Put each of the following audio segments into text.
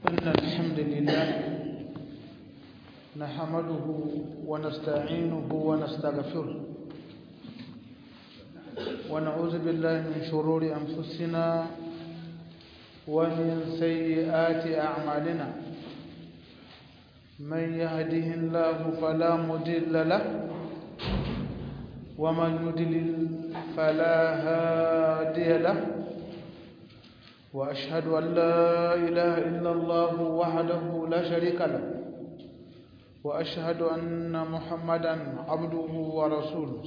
إن الحمد لله نحمده ونستعينه ونستغفره ونعوذ بالله من شرور أنفسنا ومن سيئات أعمالنا من يهده الله فلا مضل له ومن يضلل فلا هادي له وأشهد أن لا إله إلا الله وحده لا شريك له وأشهد أن محمدا عبده ورسوله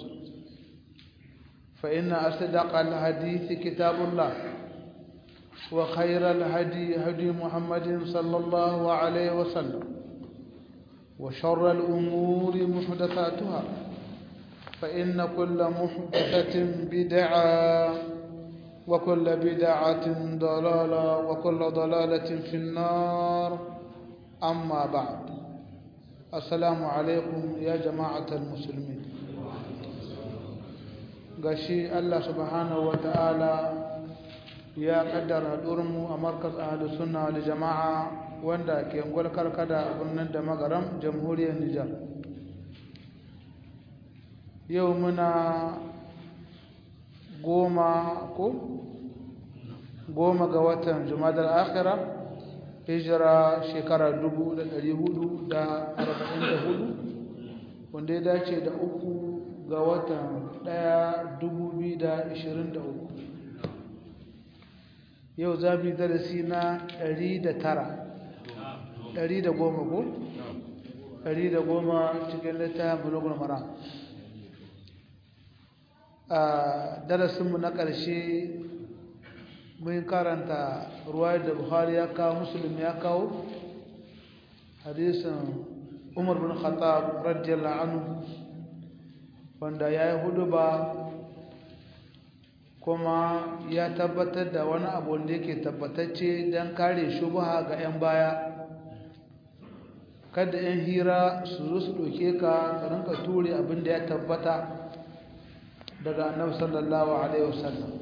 فإن أصدق الحديث كتاب الله وخير الهدي هدي محمد صلى الله عليه وسلم وشر الأمور محدثاتها فإن كل محدثة بدعة وكل بدعة ضلالة وكل ضلالة في النار أما بعد السلام عليكم يا جماعة المسلمين gashi Allah subhanahu wa ta'ala ya kaddara durmu a markaz ahlu sunna wal jama'a wanda ke ngol karkada a birnin da magaram jamhuriyar Nijar yau muna goma ko goma ga watan jumadar akhira hijira shekara 1444 wanda ya dace da uku ga watan ɗaya 2023 yau za mu yi darasi na 109 110 ko? 110 cikin littafin bulogul mara a darasinmu na ƙarshe mun karanta ruwayar da buhari ya kawo musulmi ya kawo hadisin umar bin khattab radiyallahu anhu wanda ya yi hudu ba kuma ya tabbatar da wani abu da yake tabbatacce don kare shubha ga 'yan baya kada 'yan hira su zo su ɗauke ka rinka ture abin da ya tabbata daga annabi sallallahu alaihi wasallam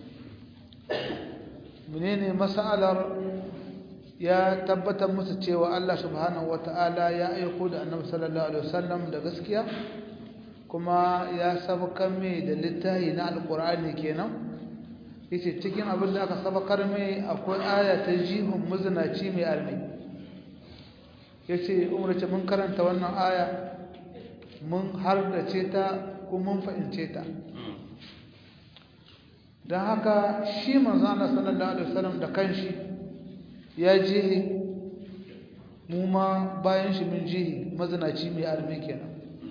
menene mas'alar ya tabbatar musu cewa Allah subhanahu wataala ya aiko da annabi sallallahu alaihi wasallam da gaskiya kuma ya sabakar mai da littafi na alqur'ani kenan yace cikin abin da aka sabakar mai akwai aya ta jihun muzinaci mai almi yace umrace mun karanta wannan aya mun har da ce ta kuma mun fahimce ta don haka shi manzo Allah sallallahu alaihi wasallam da kanshi ya jihi mu ma bayan shi mun jihi mazinaci mai arme kenan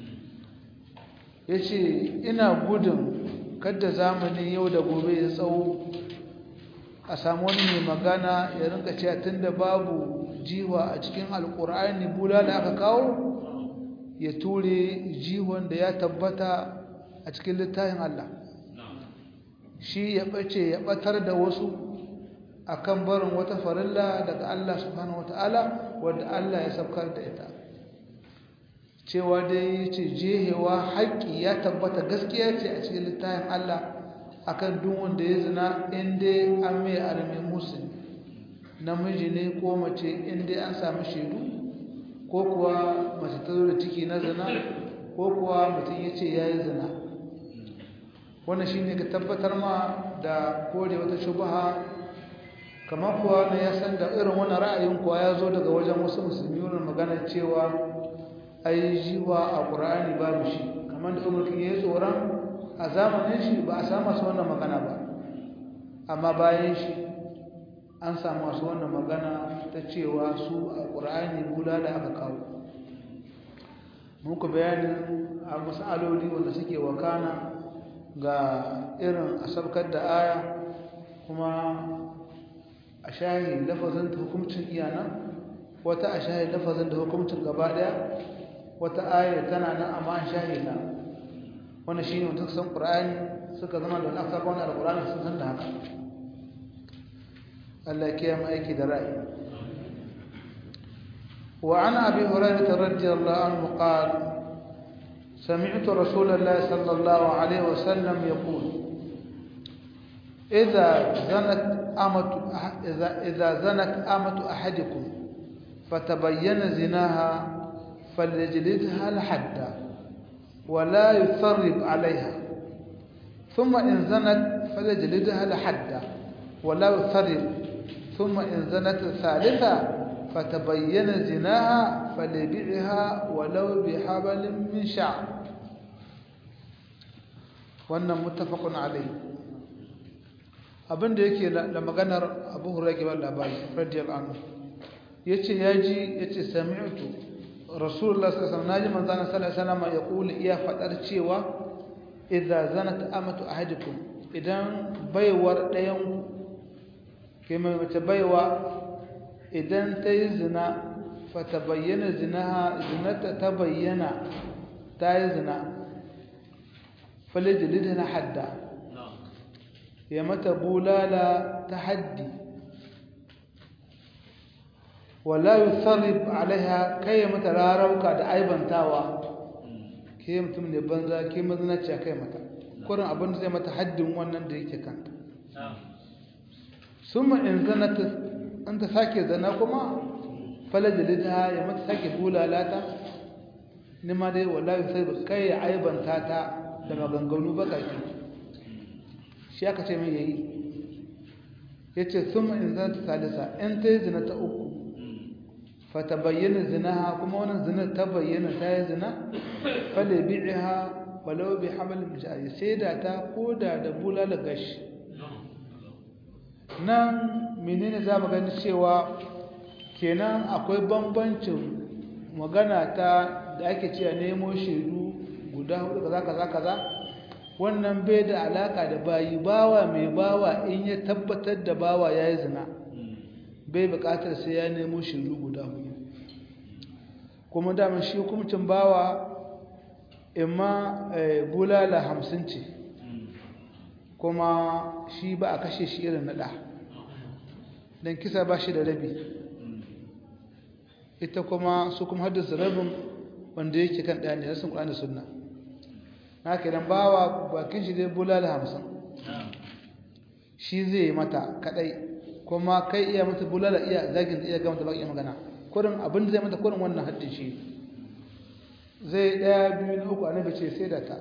yace ina gudun kada zamani yau da gobe ya tsawo a samu wani mai magana ya rinka cewa tunda babu jiwa a cikin alkur'ani bula da aka kawo ya ture jihon da ya tabbata a cikin littafin Allah shi ya ɓace ya ɓatar da wasu akan barin wata farilla daga Allah subhanahu wata'ala wadda Allah ya saukar da ita cewa dai ce jehewa haƙƙi ya tabbata gaskiya ce a cikin littafin Allah akan duk wanda ya zina inda an mai arme musulmi namiji ne ko mace inda an samu shaidu ko kuwa mace ta zo da ciki na zina ko kuwa mutum ya ce ya yi zina wannan shi ne ka tabbatar ma da kore wata shubaha kamar kuwa na ya san da irin wani ra'ayin kuwa ya zo daga wajen wasu musulmi wani magana cewa ai jiwa a ƙura'ani babu shi kamar da umarkin ya yi tsoron a zamanin shi ba a samu masu wannan magana ba amma bayan shi an samu masu wannan magana ta cewa su a ƙura'ani bula da aka kawo muku bayanin a masaloli wanda suke wakana ga irin a sabkar da aya kuma a shahi lafazin da hukumcin iyana wata a shahi lafazin da hukumcin gaba daya wata aya tana nan amma an shahi na wanda shi ne mutum san ƙura'ani suka zama da wani aka wani alƙura'ani sun san da haka Allah ya kiyaye aiki da ra'ayi وعن أبي هريرة رضي الله عنه قال سمعت رسول الله صلى الله عليه وسلم يقول إذا زنت أمة إذا إذا زنت أمة أحدكم فتبين زناها فليجلدها الحد ولا يثرب عليها ثم إن زنت فليجلدها الحد ولا يثرب ثم إن زنت الثالثة فتبين زناها فليبيعها ولو بحبل من شعر wannan muttafaqun alayhi abinda yake da maganar Abu Hurairah ke labari radiyallahu anhu yace yaji yace sami'tu Rasulullah sallallahu alaihi wasallam naji manzon sallallahu alaihi wasallam ya kula iya fadar cewa idza zanat amatu ahadikum idan baiwar dayan ke mai mace baiwa idan ta yi zina fata bayyana zinaha zinata ta bayyana ta yi zina falijilida na hadda ya mata bulala ta haddi wala yusarrif alaiha kai ya mata rarauka da aibantawa ke mutum ne banza ke mazinaciya kai mata kurin abin da zai mata haddin wannan da yake kanta summa in zanata an ta sake zana kuma falajilida ya mata sake bulalata ni ma dai wallahi sai ba kai ya aibanta ta da maganganu bakaki shi aka ce mai yayi yace summa in zanata salisa in ta yi zina ta uku fata bayyana zinaha kuma wannan zina ta bayyana ta yi zina fale bi'iha walau bi hamal mujari sai da ta koda da bulala gashi nan menene za mu gani cewa kenan akwai bambancin magana ta da ake cewa nemo shaidu guda hudu kaza kaza kaza wannan bai da alaka da bayi bawa mai bawa in ya tabbatar da bawa ya yi zina bai bukatar sai ya nemo shaidu guda hudu kuma daman shi hukumcin bawa imma bulala hamsin ce kuma shi ba a kashe shi irin naɗa don kisa ba shi da rabi ita kuma su kuma haddasa rabin wanda yake kan ɗaya ne rasun ƙuran da sunna na kenan bawa bakin shi dai bulala hamsin shi zai yi mata kaɗai kuma kai iya mata bulala iya zagin iya gama ta baki magana kurin abin da zai mata kurin wannan haddin shi zai ɗaya biyu na uku annabi ce sai da ta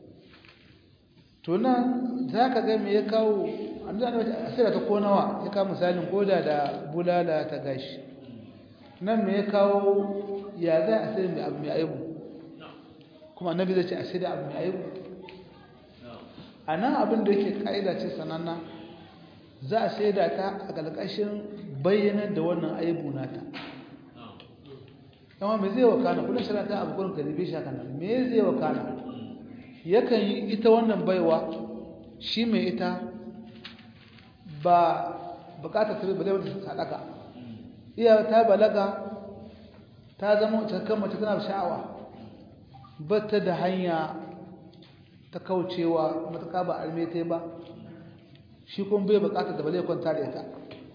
to nan za ka ga me ya kawo annabi a sai da ta ko nawa ya kawo misalin koda da bulala ta gashi nan me ya kawo ya za a sai mai abu mai aibu kuma annabi zai ce a sai da abu mai aibu a nan abin da yake ƙa'ida ce sananna za a sai da ta a ƙarƙashin bayyanar da wannan aibu nata amma me zai wakana kullum shara ta abu kullum karibe shi haka nan me zai wakana yakan yi ita wannan baiwa shi mai ita ba bukatar ta bale wata sadaka iya ta balaga ta zama cikakken mace tana sha'awa ba ta da hanya ta kaucewa matuƙa ba almete ba shi kuma bai bukatar da bale kwanta da ita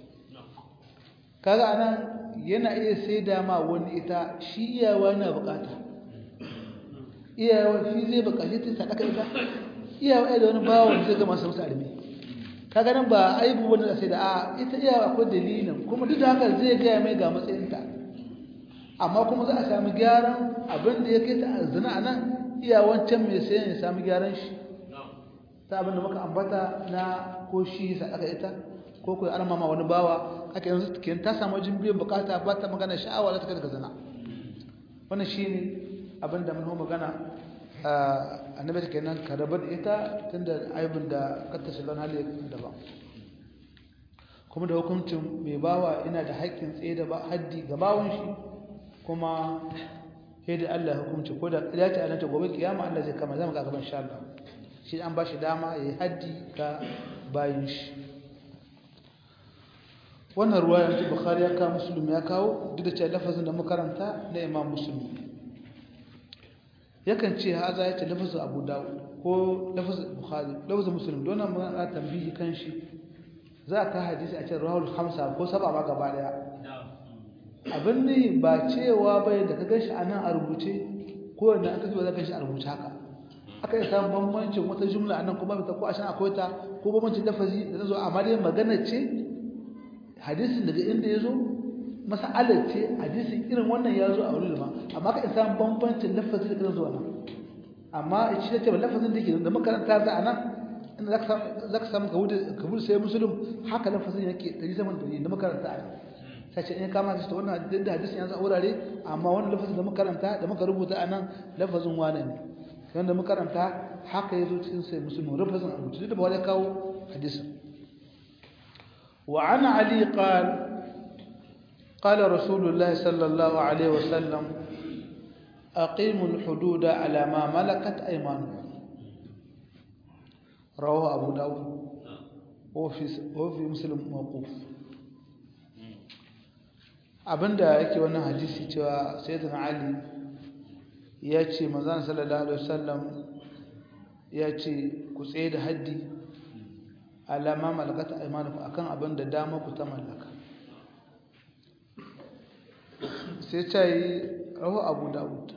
kaga anan yana iya sai da ma wani ita shi iyawa na bukata iyawa shi zai bukaci ta sadaka ita iyawa da wani bawa zai ga masu musu armi kaga nan ba aibu wani da sai da a ita iyawa akwai dalilin kuma duk da haka zai gaya mai ga matsayinta amma kuma za a sami gyaran abin da ya kai ta zina a nan iyawan can mai sayan ya sami gyaran shi ta abin da muka ambata na ko shi sadaka ita ko ko an mama wani bawa haka yanzu kenan ta samu jin biyan bukata ba ta magana sha'awa za ta kai zina wannan shine abin da mun magana annabi ta kenan ka rabar da ita tunda aibin da katta shigan hali daban kuma da hukuncin mai bawa ina da haƙƙin tsaye da haddi ga bawon shi kuma sai da Allah hukunci ko da ya ce annabi gobe kiyama Allah zai kama zama ga gaban insha Allah shi an ba shi dama yayi haddi ga bayin shi wannan ruwayar ta bukhari ya kawo muslim ya kawo duk da cewa lafazin da makaranta na imam muslim yakan ce haza ya ce lafazin abu dawud ko lafazin bukhari lafazin muslim don nan magana tambihi kan shi za ka hadisi a cikin rahul hamsa ko saba ma gaba daya abin ne ba cewa bai da ka ganshi a nan a rubuce ko wanda aka zuwa za ka shi a rubuce haka aka yi samun bambancin wata jumla a nan kuma ta ko a shan akwai ta ko bambancin lafazi da ta zo amma dai magana ce hadisin daga inda ya zo mas'alar ce hadisin irin wannan ya zo a wurin ma amma ka isa bambancin lafazin da kan zuwa nan amma shi ce ba lafazin da yake da makaranta za a nan inda za ka samu kabul sai musulun haka lafazin yake ɗari zaman ɗari da makaranta a nan sai ce in kama shi ta wannan da hadisin yanzu a wurare amma wannan lafazin da makaranta da muka rubuta a nan lafazin wane ne wanda makaranta haka ya zo cikin sai musulun lafazin a rubuta da ba wani kawo hadisin وعن علي قال قال رسول الله صلى الله عليه وسلم أقيموا الحدود على ما ملكت أيمانكم رواه أبو داود وفي, وفي مسلم موقوف abinda yake wannan hadisi cewa sayyidina ali ya ce manzon sallallahu alaihi wasallam ya ce ku tsaye da haddi alama malakata aymanukum akan abin da dama ku ta mallaka sai ta yi rahu abu dawud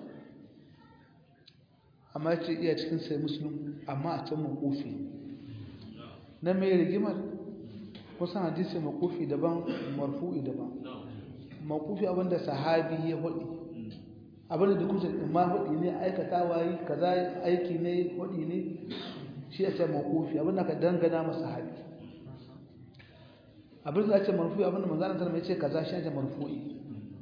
amma ce iya cikin sai musulun amma a can makofi na mai rigimar kusan hadisi makofi daban marfu'i daban makofi abinda sahabi ya hudu abinda da kusa ma hudu ne aikatawa yi kaza aiki ne hudu ne shi ya ce makofi abinda ka dangana masa sahabi abinda ya ce marfu'i abinda manzanar tarma ya ce kaza shi ya ce marfu'i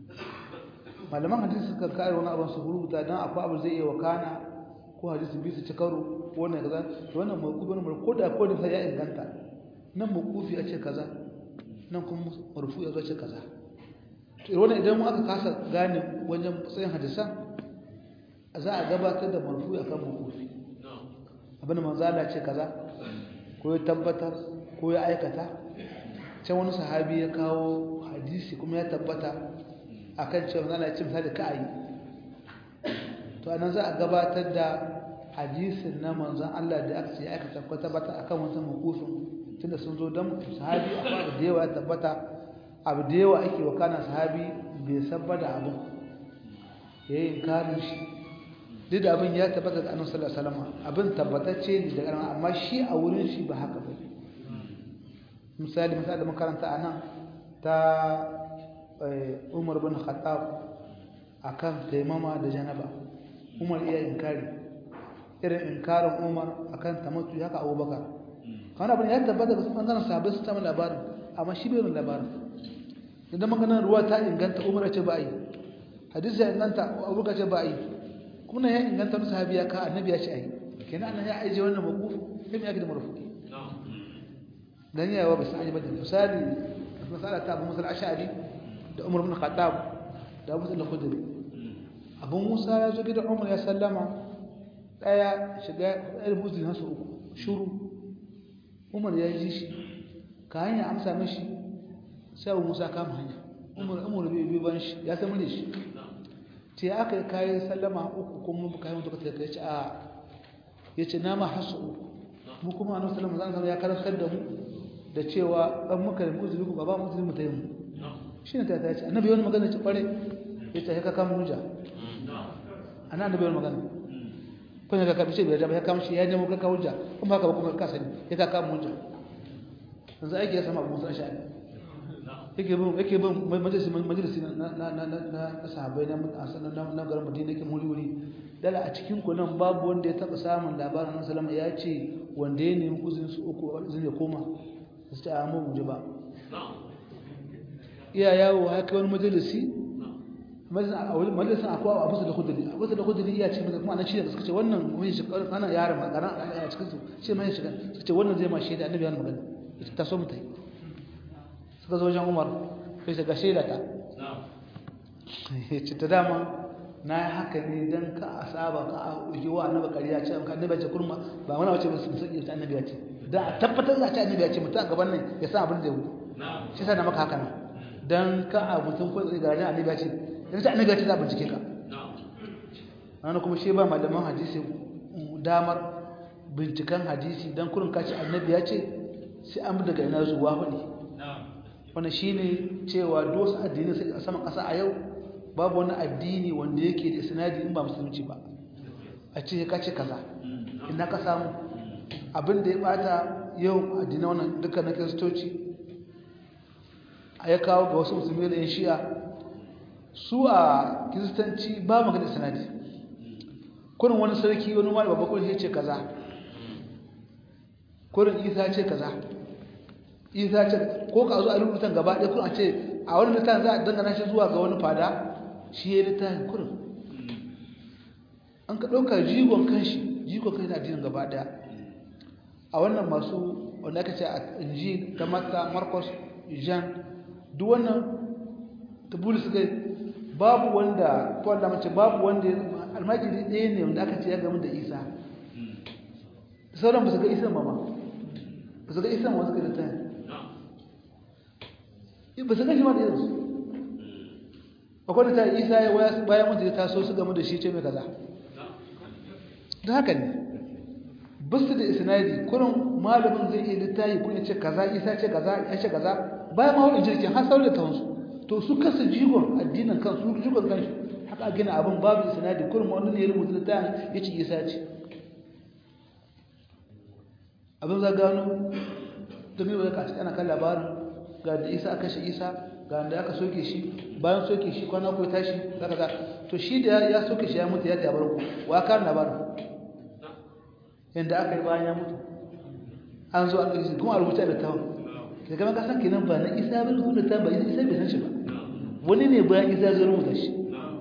malaman hadisi suka kare wani abin su rubuta don akwai abu zai iya wakana ko hadisi bisu ci karo ko wannan kaza to wannan makufi wani ko da ko da sai ya inganta nan makufi a ce kaza nan kuma marfu ya zo ce kaza to wannan idan aka kasa gane wajen tsayin hadisan za a gabatar da marfu akan makufi abin manzo Allah ce kaza ko ya tabbatar ko ya aikata can wani sahabi ya kawo hadisi kuma ya tabbata akan cewa manzo Allah ya ce misali ka ayi to anan za a gabatar da hadisin na manzon Allah da aka ce ya aka tabbata bata akan wannan mukufin tunda sun zo dan sahabi abu da yawa ya tabbata abu da yawa ake wa kana sahabi bai sabbada abu yayin karin shi duk da abin ya tabbata da annabi sallallahu alaihi wasallam abin tabbatacce ne daga nan amma shi a wurin shi ba haka ba misali misali da makaranta anan ta Umar bin Khattab akan taimama da janaba Umar iya inkari irin inkarin Umar akan tamattu haka Abubakar kana bin ya tabbata da bangaren sahabbai su samu labarin amma shi bai labarin idan maganar ruwa ta inganta Umar ya ce ba yi hadisi ya inganta Abubakar ce ba yi kuma ya inganta musu sahabi ya ka annabi ya ce ai kenan annabi ya aije wannan maquf sai ya ga da marfu'i dan yawa ba sai ba da misali misala ta Abu Musa al-Ash'ari da Umar bin Khattab da Abu Sa'id al-Khudri Abu Musa ya zo gidan Umar ya sallama daya shiga ɗaya buzi nasu uku shuru Umar ya ji shi ka hanya amsa mishi sai Abu Musa kama hanya Umar Umar bai bi ban shi ya san mure shi ce aka yi kayan sallama uku kuma kayan mutu ka ce a ya ce na ma hasu uku mu kuma annabi sallallahu alaihi wasallam ya karantar da mu da cewa dan muka yi uzuri ku baba mu mu tayi mu shine ta ta ce annabi wani magana ce kware ya ce ka kama hujja ana annabi wani magana kun ka kabi ce bai da ya kama shi ya nemo ka ka hujja kuma haka ba kuma ka sani ya ka kama hujja yanzu aiki ya sama abu musa sha'ani yake bin yake bin majalisi majalisi na na na na sahabbai na na na garin Madina yake muri wuri dala a cikin ku nan babu wanda ya taba samun labarin Annabi sallama ya ce wanda ya nemi uzurin su uku zai ya koma su ta amma mu ji ba iya yawo haka wani majalisi majalisin akwai abu da kudiri abu da kudiri iya ce kuma ana shi da suka ce wannan mun shi ana yaran magana a cikin su ce mai shiga suka ce wannan zai ma shaida annabi ya magana ita ta so mu tai suka zo wajen umar sai shiga shaida ta ce ta dama na yi haka ne don ka a saba ka a yi wa annaba kariya ce ka annabi ce kurma ba wani wace ba su sauƙi ta annabi ce don a tabbatar da ce annabi ce mutum a gaban nan ya san abin da ya wuce shi sa na maka haka nan don ka a mutum ko ga rajin annabi ce don ta annabi ce za a bincike ka wani kuma shi ba malaman hadisi damar binciken hadisi don kurin kaci annabi ya ce sai an bi daga ina zuwa hudu wani shi ne cewa dosu addini sai a saman ƙasa a yau babu wani addini wanda yake da sinadi in ba musulunci ba a ce ka ce kaza ina ka samu abin da ya bata yau addini wannan duka na kiristoci a ya kawo ga wasu musulmi da yan shi'a su a kiristanci ba magana sanadi kurin wani sarki wani wani babba kurin ya ce kaza kurin isa ce kaza isa ce ko ka zo a rubutan gaba ɗaya kurin a ce a wani littafin za a dangana shi zuwa ga wani fada shi ya littafin kurin an ka ɗauka jigon kanshi jigon kanshi na addinin gaba ɗaya a wannan masu wanda aka ce a inji ta mata marcos jean duk wannan ta bulus gai babu wanda paul da mace babu wanda almajiri ɗaya ne wanda aka ce ya gamu da isa sauran ba su ga isan ba ma ba su ga isan wasu ga da ta ba su ga shi ma da irinsu akwai da ta isa ya waya bayan mutu ya taso su gamu da shi ce mai kaza da haka ne basu da isnadi kurin malamin zai iya littayi kun ya ce kaza isa ce kaza ya ce kaza bayan ma wani jirgin har saurin ta wansu to su kasa jigon addinin kan su jigon kanshi haka a gina abin babu isnadi kurin wani ne ya rubuta littayin ya ce isa ce abin za gano da mai wani kaci ana kan labarin ga da isa aka shi isa ga da aka soke shi bayan soke shi kwana ko tashi zaka ga to shi da ya soke shi ya mutu ya tabar ku wa kan labarin yanda aka yi bayan ya mutu an zo an ɗauki kuma a rubuta da tawon da gama ka san kenan ba na isa ba rubuta ta ba isa bai san shi ba wani ne bayan isa zai rubuta shi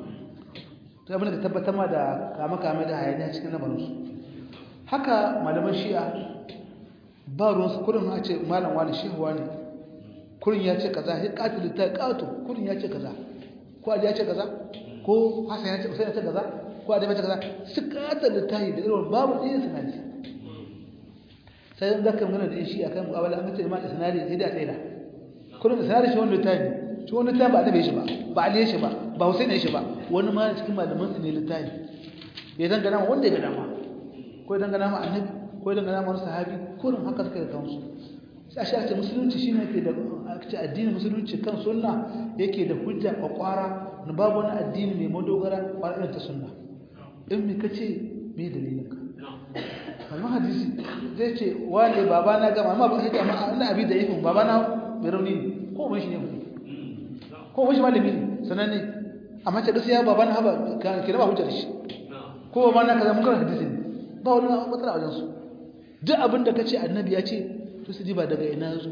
to abin da ka tabbatar ma da kama kame da hayaniya cikin lamarinsu haka malaman shi'a ba ruwansu kurin a ce malam wani shehuwa ne kurin ya ce kaza ya katil ta kato kurin ya ce kaza ko ali ya ce kaza ko hasan ya ce usain ya ce kaza ko adam ya ce kaza su katil ta yi da irin babu ɗaya sanadi sai dan zaka magana da shi akan mu'amala an ce ma sanadi sai da tsaida kurin sanadi shi wanda ta yi shi wanda ta ba annabi shi ba ba ali shi ba ba husain shi ba wani ma cikin malaman su ne littafi bai dangana wanda ya ga dama ko ya dangana ma annabi ko ya dangana ma wani sahabi kurin haka suka da kansu sai a ce musulunci shine yake da ce addinin musulunci kan sunna yake da hujja kwakwara na babu wani addini mai madogara kwarar ta sunna in me kace me dalilin ka kalmar hadisi zai ce wane baba na gama amma ba sai amma ina abi da yifin baba na bai rauni ne ko mun shi ne ko mun shi malami ne sananne amma ce gaskiya baba na haba ke da ba hujjar shi ko baba na kaza mun karanta hadisi ne ba wani matsala wajen su duk abin da kace annabi ya ce to su ji ba daga ina zo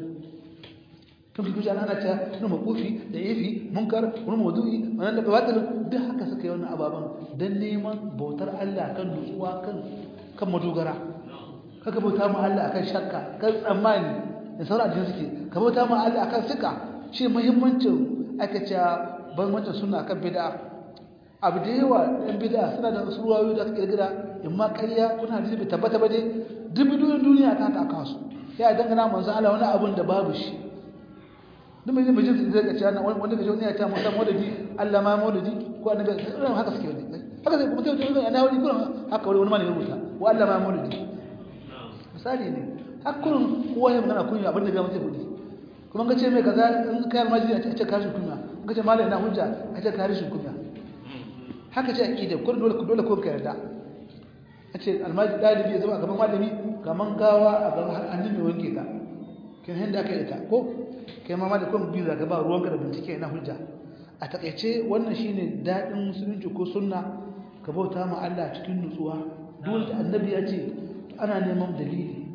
kan kuji ana ana ta wani makufi da yafi munkar wani maudu'i wannan da batil duk haka suka yi wannan ababan dan neman bautar Allah kan nutsuwa kan kan madogara kaka bauta ma Allah akan shakka kan tsammani da sauran addini suke ka bauta ma Allah akan sika shi muhimmancin aka ce ban wancan sunna akan bid'a abu da yawa ɗan bid'a suna da suruwayoyi da suka kirkira in ma ƙarya kuna hadisi bai tabbata ba dai duk bidiyoyin duniya ta haka aka su ya dangana manzo Allah wani abun da babu shi duk mai mai jin zai ga cewa wanda kaje wani ya ta musa maulidi Allah ma maulidi ko annabi irin haka suke wani haka sai kuma sai wani ana wani kullum haka wani malami rubuta wa Allah ma maulidi misali ne haka kullum kowa ya magana kunya abin da ga mutum kudi kuma ga ce mai kaza in kai almajiri a ce karishin kunya in ka ce malami na hujja a ce karishin kunya haka ce aqida kullum dole dole ko ka yarda a ce almajiri dalibi ya zama a gaban malami kaman gawa a gaban annabi wanke ka kin hinda aka yi ta ko kai ma da kuma biyu zaka ba ruwanka da bincike na hujja a takeice wannan shine dadin musulunci ko sunna ka bauta ma Allah cikin nutsuwa duk annabi ya ce ana neman dalili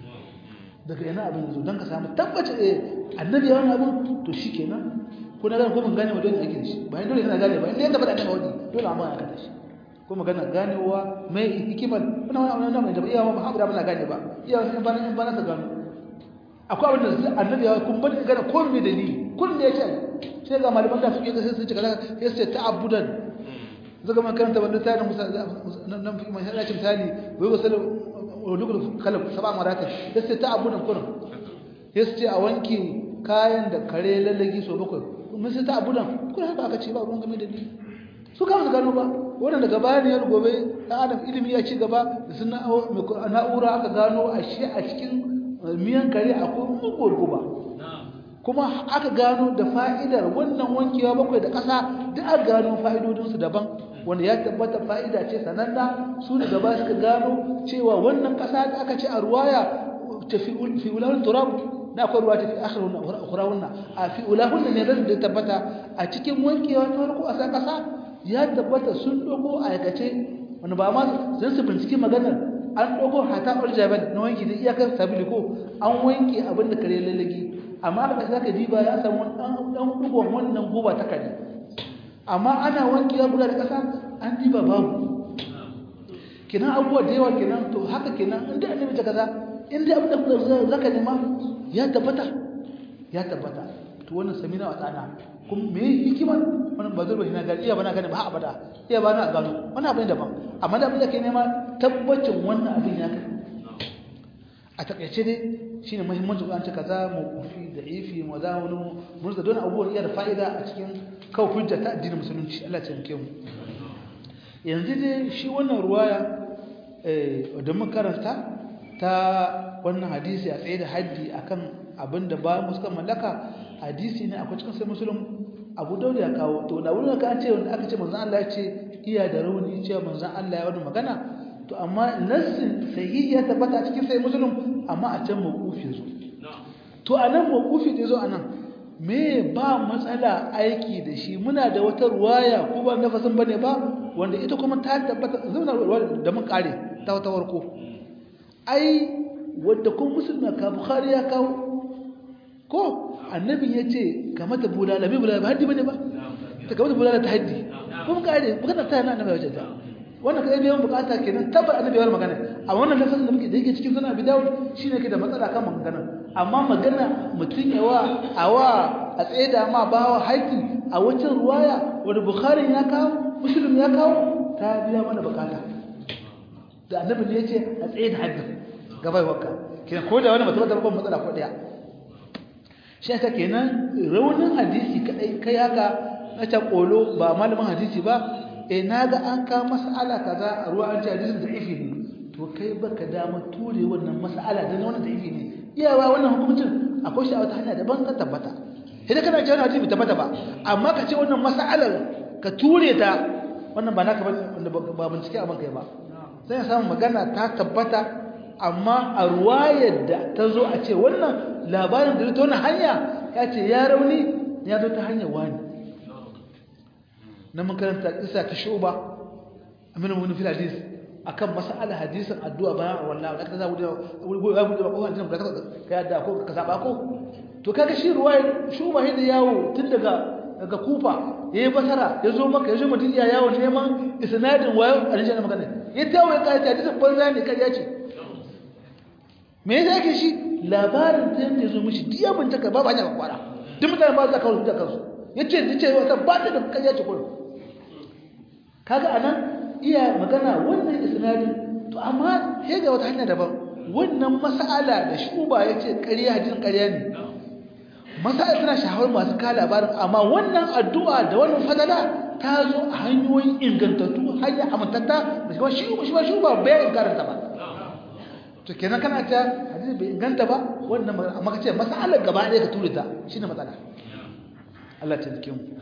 daga yana abin da zo don ka samu tabbaci eh annabi ya wani abin to shikenan ko na gane ko mun gane wa dole ake da shi bayan dole kana gane ba inda ya tabbata annabi wani dole amma aka da shi ko magana ganewa mai hikimar wannan wannan mai da iya ba haɓura ba na gane ba iya in ba in ba na ta gano akwai abin da annabi ya kun bada gana ko me dalili kun da yace sai ga malaman da suke sai su ce kaza sai su ce ta'abbudan zaga man karanta wannan tayin musa nan fi mai hadace misali wai wasal ulul khalq sab'a marata sai su ta'abbudan kun sai su ce a wanke kayan da kare lallagi so bakwai mun sai ta'abbudan kun haka aka ce ba ruwan game da ni su kama su gano ba wannan daga bayan yar gobe dan adam ilimi ya ci gaba da sun na'ura aka gano ashe a cikin miyan kare akwai muguwar guba kuma aka gano da fa'idar wannan wankewa bakwai da ƙasa da aka gano fa'idodinsu daban wanda ya tabbata fa'ida ce sananna su da gaba suka gano cewa wannan ƙasa da aka ce a ruwaya ta fi wulawar turab na akwai ruwa ta fi akhirunna ukhrahunna a fi ulahunna ne zan da tabbata a cikin wankewa ta farko a san kasa ya tabbata sun dogo a aikace wani ba ma zan su binciki maganar an dogo hata uljabal na wanki da iyakar sabili ko an wanke abin da kare lalagi amma aka saka diba ya samu dan dan dugon wannan goba ta kare amma ana wankewa guda da kasa an diba babu kenan abubuwa da yawa kenan to haka kenan inda annabi ta kaza inda abin da zaka nema ya tabbata ya tabbata to wannan samina wa tsana kuma me hikima wannan ba zurba ina gani iya bana gani ba abada iya bana gano wannan abin daban amma da abin da ke nema tabbacin wannan abin ya kai a takaice dai shine muhimmancin an ce kaza mawqufi da ifi mazawunu mun da don abubuwan iya da fa'ida a cikin kawo hujja ta addinin musulunci Allah ya tsare mu yanzu dai shi wannan ruwaya da mun karanta ta wannan hadisi a tsaye da haddi akan abin da ba mu suka mallaka hadisi ne akwai cikin sai musulun abu daud ya kawo to da wurin ka ce wanda aka ce manzon Allah ya ce iya da rauni ce manzon Allah ya wani magana to amma nassin sahihi ya tabbata a cikin sai musulun amma a can mawqufi zo to anan mawqufi da zo anan me ba matsala aiki da shi muna da wata ruwaya ko ba nafasin bane ba wanda ita kuma ta tabbata zuna da mun kare ta wata warko ai wanda kun musulma ka bukhari ya kawo ko annabi ya ce ka mata bulala bai bulala ba haddi bane ba ta ka mata bulala ta haddi kun kare bukatar ta yana annabi wajen ta wannan kai biyan bukata kenan tabbar annabi ya magana a wannan lafazin da muke da yake cikin sunan abi dawud shine ke da matsala kan magana amma magana mutun yawa awa a tsaye da ma bawa haƙi a wancan ruwaya wanda bukhari ya kawo muslim ya kawo ta biya mana bukata da annabi ne yace a tsaye da haddin gabai wakka kenan ko da wani mutum da babban matsala ko daya shi ta kenan raunin hadisi kadai kai haka na ta kolo ba malamin hadisi ba eh naga an ka mas'ala kaza a ruwa an ce hadisin da'ifi ne to kai baka dama ture wannan mas'ala dan wannan da'ifi ne iyawa wannan hukuncin akwai shi a wata hanya daban ka tabbata idan kana cewa hadisi bai tabbata ba amma ka ce wannan mas'alar ka ture ta wannan ba naka wanda ba bincike a bankai ba sai ya samu magana ta tabbata amma a ruwayar da ta zo a ce wannan labarin da ta wannan hanya ya ce ya rauni ya zo ta hanyar wani na makaranta isa ta shuba amina wani fil hadis akan mas'ala hadisin addu'a bayan wallahi da kaza wuce wuce ya bude ko hadisin da ka yadda ko ka saba ko to kaga shi ruwayar shuba hidda yawo tun daga daga kufa yayi basara yazo maka yazo mutum ya yawo neman isnadin wayo aljanna magana ya tawo ya kai hadisin banza ne kariya ce me yasa yake shi labarin da yake zo mishi diya bin taka babu hanya kwara duk mutane ba za ka kawo da kansu yace yace wata ba ta da kariya ce kullum kaga anan iya magana wannan isnadin to amma sai ga wata hanya daban wannan mas'ala da shuba yace kariya hadisin kariya ne masala tana shahawar masu ka labarin amma wannan addu'a da wannan fadala ta zo a hanyoyin ingantattu hanya amintatta da shi shi shi shi ba bayan karanta ba to kenan kana ta hadisi bai inganta ba wannan amma kace masalar gaba ɗaya ka ture ta shine matsala Allah ta dake mu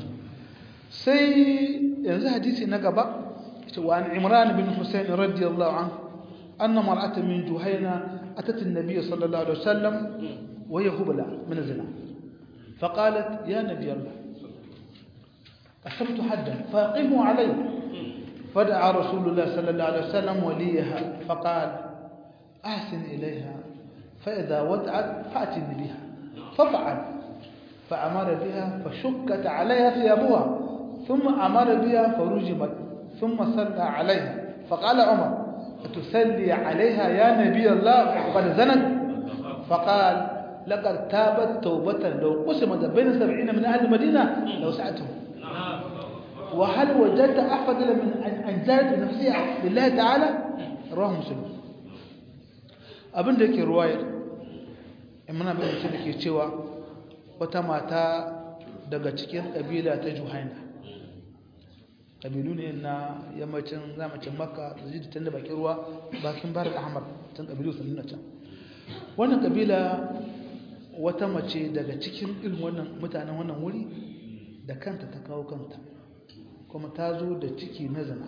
sai yanzu hadisi na gaba ita wa Imran bin Husayn radiyallahu anhu anna mar'atan min Juhayna atat an-nabiy sallallahu alaihi wasallam وهي هبلة من الزنا فقالت يا نبي الله أصبت حدا فأقموا علي فدعا رسول الله صلى الله عليه وسلم وليها فقال أحسن إليها فإذا وضعت فأتني بها ففعل فأمر بها فشكت عليها ثيابها ثم أمر بها فرجمت ثم صلى عليها فقال عمر أتسلي عليها يا نبي الله وقد زنت فقال لقد تابت توبة لو قسمت بين سبعين من أهل المدينة لو سعتهم وهل وجدت أفضل من أن زادت نفسها لله تعالى رواه مسلم abin da yake ruwayar in muna bayan mutum da ke cewa wata mata daga cikin ƙabila ta juhaina ƙabilu ne na yammacin zamacin makka da ji da bakin ruwa bakin barar ahmar tun ƙabilu sun nuna can wannan ƙabila wata mace daga cikin irin wannan mutanen wannan wuri da kanta ta kawo kanta kuma ta zo da ciki na zina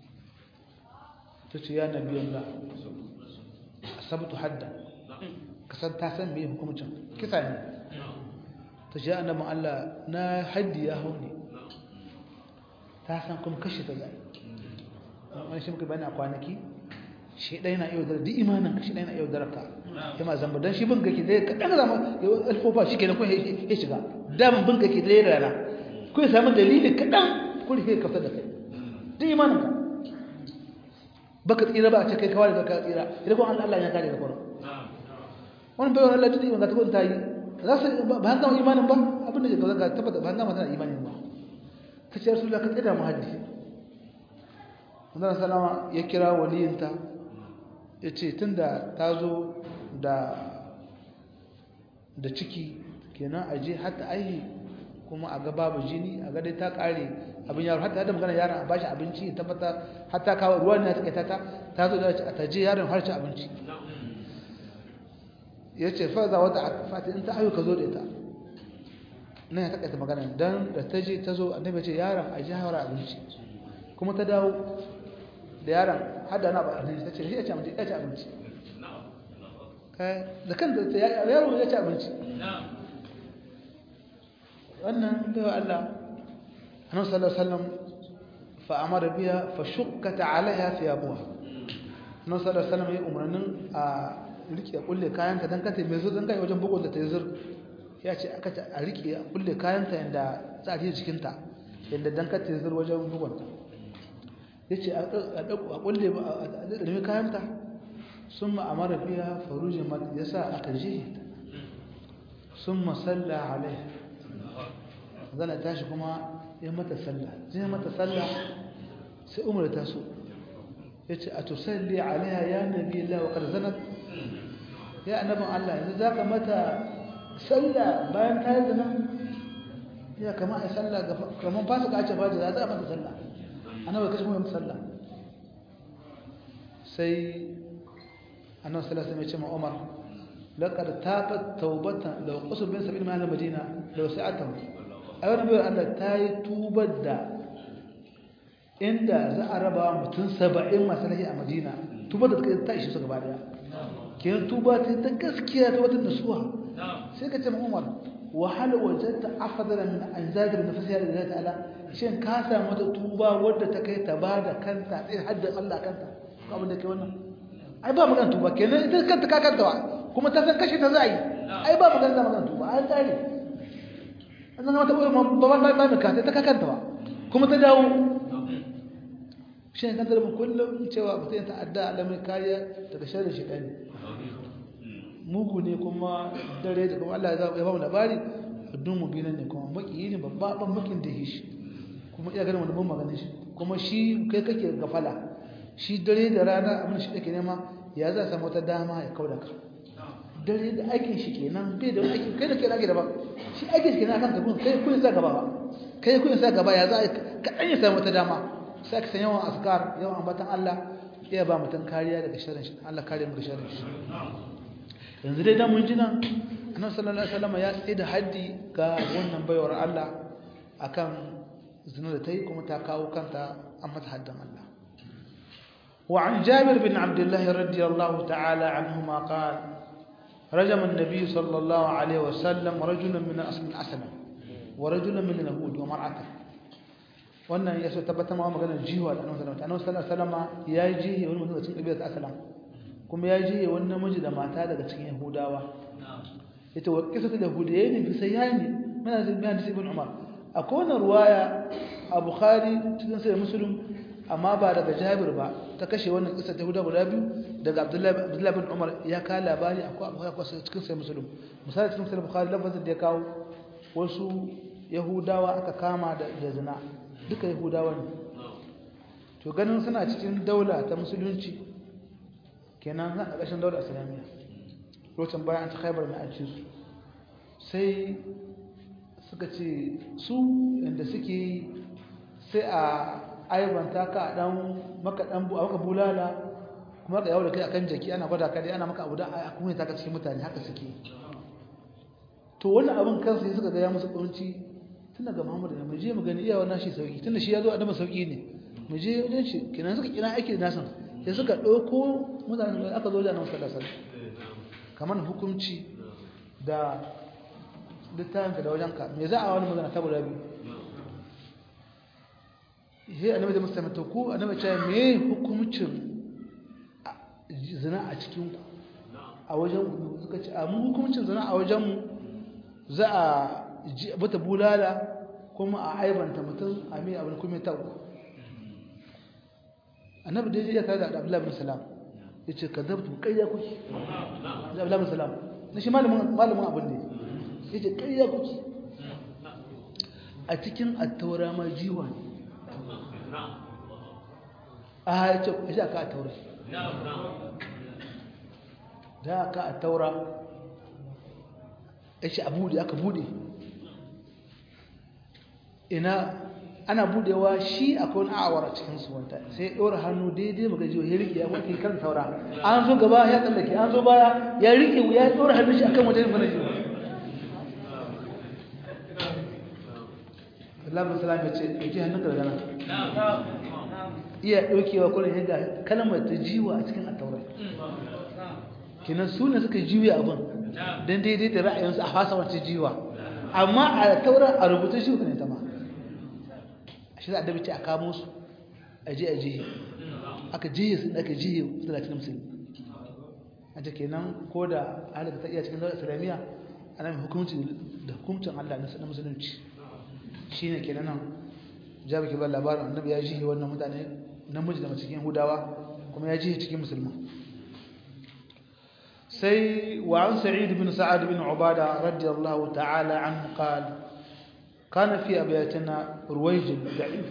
ta ce ya nabi Allah asabtu hadda kasan ta san me hukuncin kisa ne ta ce annabin Allah na haddi ya hau ne ta san kuma kashe ta zai wani shi muka bani a kwanaki shi ɗaya na yau da duk imanin shi ɗaya na yau da raka ya ma zamba don shi bin gaki dai kaɗan zama ya alfofa shi kenan kuma ya shiga damin bin gaki dai rana ko ya samu dalili kaɗan kuma ya kafa da kai duk imanin ka baka tsira ba a ce kai kawai da ka tsira idan kuma Allah ya kare ka kuma wani bayan Allah duk imanin ka ta yi za su ba an gama imanin ba abin da ya ga tabbata ba an gama tana imanin ba ta ce rasulullah ka tsira mu haddi Manzon salama ya kira waliyinta ya ce tun da ta zo da ciki kenan a je hatta aihi kuma a ga babu jini a ga dai ta kare abin yaro hatta da magana yaron a bashi abinci ya tabbata hatta kawo ruwan ne ta ta ta zo da ta je yaron har ci abinci ya ce fa za wata fati in ta ayu ka zo da ita nan ya takaita magana dan da ta je ta zo annabi ce yaron a ji hawara abinci kuma ta dawo da yaron hada na ba abinci ta ce shi ya ci abinci ya ci abinci da kan da yaro ya ci abinci wannan bai wa Allah annabi sallallahu alaihi wasallam fa amara biha fa shukkat alaiha thiyabuha annabi sallallahu alaihi wasallam ya umarnin a rike kulle kayanta dan kata mai zo dan kai wajen bugun da ta yi zur ya ce aka a rike a kulle kayanta yanda za a ji jikinta yanda dan kata yi zur wajen bugun ta ya ce a kulle a ɗarmi kayanta sun ma'amara biya farujin mata ya sa aka jihe sun masalla alai zana tashi kuma ya mata salla zai mata salla sai umar ta so ya ce a tusalli alaiha ya nabi Allah wa ƙarzanat ya annabin Allah yanzu za ka mata salla bayan ta yi zina ya kama a salla kamar fasa ka ce faji za a mata salla annabi kace mu sallah sai annabi sallallahu alaihi wasallam ya ce ma Umar laqad tabat tawbatan law qasab bin sabil ma'al madina law sa'atahu ayyuka nabi Allah ta yi tubar da inda za a raba mutum 70 masallaci a Madina tubar da ta ishi su gaba daya kiyan tuba ta ta gaskiya ta wata nasuha sai ka ce ma Umar wa hal wajadta afdala min an zada bi nafsiha lillahi ta'ala shin ka samu wata tuba wadda ta kai ta bada kanta sai haddin Allah kanta ko abin da ke wannan ai ba magana tuba kenan ita kanta ka kanta wa kuma ta san kashe ta za yi ai ba magana magana tuba an tsare an zama ta ɓoye babban ba ba ka ta ka kanta wa kuma ta dawo shi ne kanta da kullum cewa mutum ya ta'adda alamun kariya daga sharrin shi ɗani mugu ne kuma dare da kuma Allah ya ba mu labari dun mu binan ne kuma maki ne babba ban makin da shi kuma iya ganin wani ban maganin shi kuma shi kai kake gafala shi dare da rana abin shi kake nema ya za samu wata dama ya kauda ka dare da aikin shi kenan bai da aikin kai da kai rage da ba shi aikin shi kenan akan ka kun kai kun sa gaba ba kai kun sa gaba ya za ka dan ya samu wata dama sai ka san yawan askar yawan ambatan Allah ya ba mutum kariya daga sharrin shi Allah kare mu daga sharrin shi yanzu dai dan mun ji nan annabi sallallahu alaihi wasallam ya tsaye da haddi ga wannan baiwar Allah akan zina da tayi kuma ta kawo kanta an mata haddan Allah وعن جابر بن عبد الله رضي الله تعالى عنهما قال رجم النبي صلى الله عليه وسلم رجلا من أصل أسلم ورجلا من اليهود ومرأته wannan ya so tabbata ma maganar jiwa da annabi sallallahu alaihi wasallam ya yi jihi wani mutum cikin kabilar aslam kuma ya jihi wani namiji da mata daga cikin yahudawa ita wa qisatu yahudiyyin fi sayyani mana zai bayan ibn umar akwai wannan ruwaya a bukhari cikin sai muslim amma ba daga jabir ba ta kashe wannan kisa ta huda guda biyu daga abdullahi bin umar ya kawo labari akwai akwai cikin sai musulun misali cikin sai bukhari lafazin da ya kawo wasu yahudawa aka kama da zina duka yahudawa ne to ganin suna cikin daula ta musulunci kenan na ƙarƙashin daula islamiyya lokacin bayan ta khaibar na ajiye su sai suka ce su inda suke sai a aibanta ka a dan maka dan bu maka bulala kuma ka yawo da kai akan jaki ana gwada ka dai ana maka abu da a kuma ta ka cikin mutane haka suke to wannan abin kansa suka ga ya musu kunci tun daga Muhammad ne mu je mu gani iya wannan shi sauki tunda shi ya zo adama sauki ne mu je wajen shi kenan suka kira aiki da nasan sai suka dauko mutanen da aka zo da nan sallallahu alaihi kamar hukunci da littafinka da wajenka me za a wani magana ta guda biyu he annabi da musulmi to ku annabi ce me hukuncin zina a cikin ku a wajen ku suka ce a mu hukuncin zina a wajen mu za a bata bulala kuma a aibanta mutum a mai abin kuma ta annabi da ya tare da Abdullahi bin Salam yace kadabtu kayya kuki da Abdullahi bin Salam na shi malamin malamin abin ne yace kayya kuki a cikin at-taura ma jiwa ne a yace yace aka at-taura da aka at-taura yace abu da aka bude ina ana budewa shi akwai wani awara cikin su wanta sai ya ɗora hannu daidai baka jiwa ya riƙe ya wanke kan saura an zo gaba ya tsallake an zo baya ya riƙe ya ɗora hannun shi akan wajen bana jiwa Allah musulam ya ce ɗauki hannun ka daga nan iya ɗaukewa kullum ya ga kalmar ta jiwa a cikin attaurai kinan su ne suka jiwa abin don daidai da ra'ayinsu a fasa wata jiwa amma a taurar a rubuta shi ne ta ma shi za a dabi ce a kamo su a je a jihe aka jihe sun aka jihe su da cikin musulmi a ta kenan ko da halaka ta iya cikin daular islamiyya ana mai hukumci da hukumcin allah na musulunci shi ne kenan nan jabi ke ba labarin annabi ya jihe wannan mutane namiji da cikin hudawa kuma ya jihe cikin musulman sai wa an sa'id bin sa'ad bin ubada radiyallahu ta'ala anhu qala كان في أبياتنا رويج ضعيف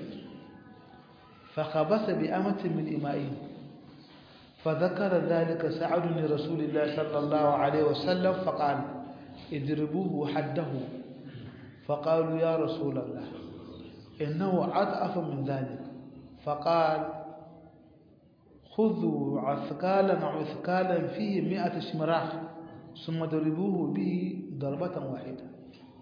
فخبث بأمة من إمائهم فذكر ذلك سعد لرسول الله صلى الله عليه وسلم فقال اضربوه حده فقالوا يا رسول الله إنه أضعف من ذلك فقال خذوا عثقالا عثقالا فيه مئة شمراخ ثم ضربوه به ضربة واحدة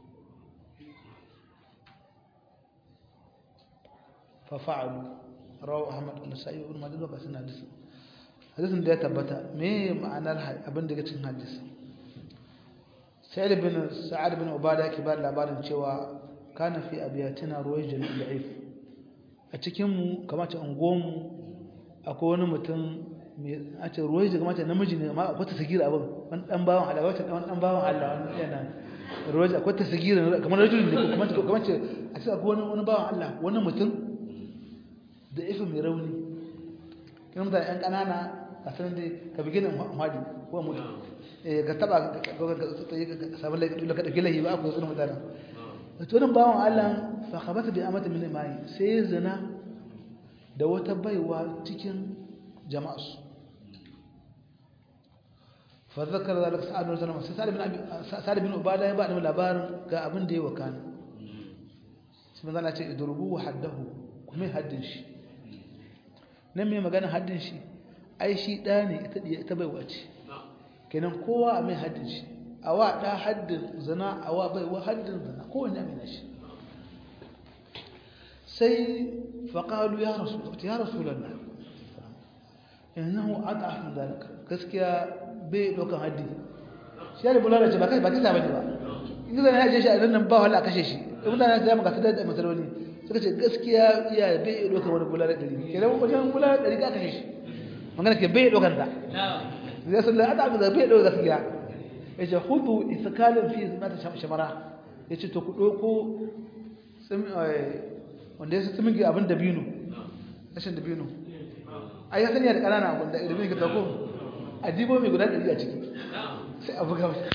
ففعلوا رواه احمد والنسائي وابن ماجه وكسن حديث حديث da ya tabbata me ma'anar abin da cikin hadisi sa'id bin sa'ad bin ubada yake ba labarin cewa kana fi abiyatina ruwayjin da'if a cikin mu kamar ta ungomu akwai wani mutum mai a ce ruwayjin kamar ta namiji ne amma akwai ta sagira abin wani dan bawan Allah wata dan dan bawan Allah wani yana ruwayjin akwai ta sagira kamar rajulin ne kamar kamar ce a ce akwai wani wani bawan Allah wani mutum da ifi mai rauni kan mutane yan ƙanana a sanar da ka bigina hadi ko mutu ka taba sabon laifin ka ɗauki laifi ba a kusa suna mutane da tunan bawan allah fa kabata bi amata min mai sai zina da wata baiwa cikin jama'arsu fa zakar zalika sa'ad bin zalama sai sa'ad bin ubada ya ba da labarin ga abin da ya wakana sai manzo Allah ce idrubu haddahu kuma haddin shi nan mai magana haddin shi ai shi ɗa ne ita baiwa ce kenan kowa a mai haddin shi a wa ɗa haddin zina a wa baiwa haddin zina kowane amina shi sai faƙalu ya rasu ya rasu lalla innahu ad'af min zalika gaskiya bai ɗaukan haddi shi ya bulala ce ba kai ba kisa bane ba in zan ya je shi a nan ba wala a kashe shi in mutane da maka tada da matsaloli suka ce gaskiya iya bai ɗaukan wani bulala ɗari kenan wajen bulala ɗari ka kashe shi magana ke bai ɗaukan ta zai sun da ad'af da bai ɗaukan gaskiya ya ce hudu isakalin fi mata shamara ya ce to ku ɗauko wanda ya sami ga abin dabino rashin dabino a yi sanya da ƙanana abin da dabino ka tako a dibo mai guda ɗari a ciki sai a buga mashi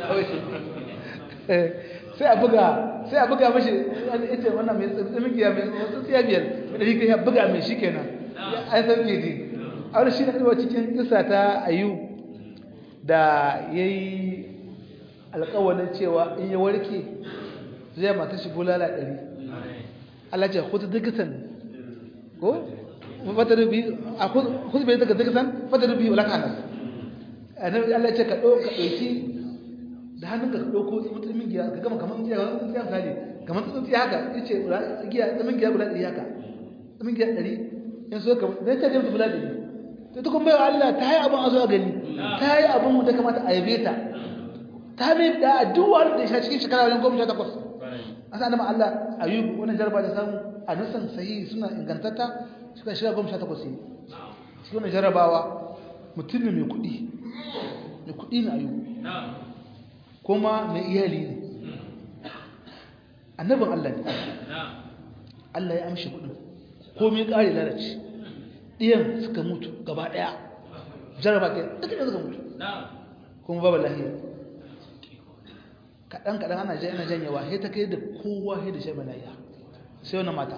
sai a buga sai a buga mashi ita wannan mai tsamin giya mai wasu tsiya biyar mai ɗari ya buga mai shi kenan an sauke ji a wani shi na ɗaukar cikin kisa ta ayu da ya yi alƙawalin cewa in ya warke zai mata shi bulala ɗari Allah ce kuta digitan ko fatarubi a kuta bai daga digitan fatarubi wala kana annabi Allah ce ka dauka dauki da hannun ka dauko mutumin giya ka gama kaman giya wani giya misali kaman tsuntsi haka yace giya tsumin giya guda ɗari haka tsumin giya ɗari in so ka dan ta je mutu bulala ɗari to tukun bai Allah ta yi abin a zo a gani ta yi abin da kamata a yabe ta ta mai da addu'ar da shi cikin shekara wajen goma sha takwas an sa nama Allah ayub wani jarba da samu a nusan sahihi suna ingantatta suka shiga goma sha takwas ne shi wani jarabawa mutum ne mai kuɗi mai kuɗi na ayub kuma mai iyali ne annabin Allah ne Allah ya amshi kuɗin komai ƙari lalace ɗiyan suka mutu gaba ɗaya jaraba kai duka ɗaya suka mutu kuma babu lahiya kaɗan kaɗan ana jan ana janyewa sai ta kai da kowa sai da shaɓa lahiya sai wannan mata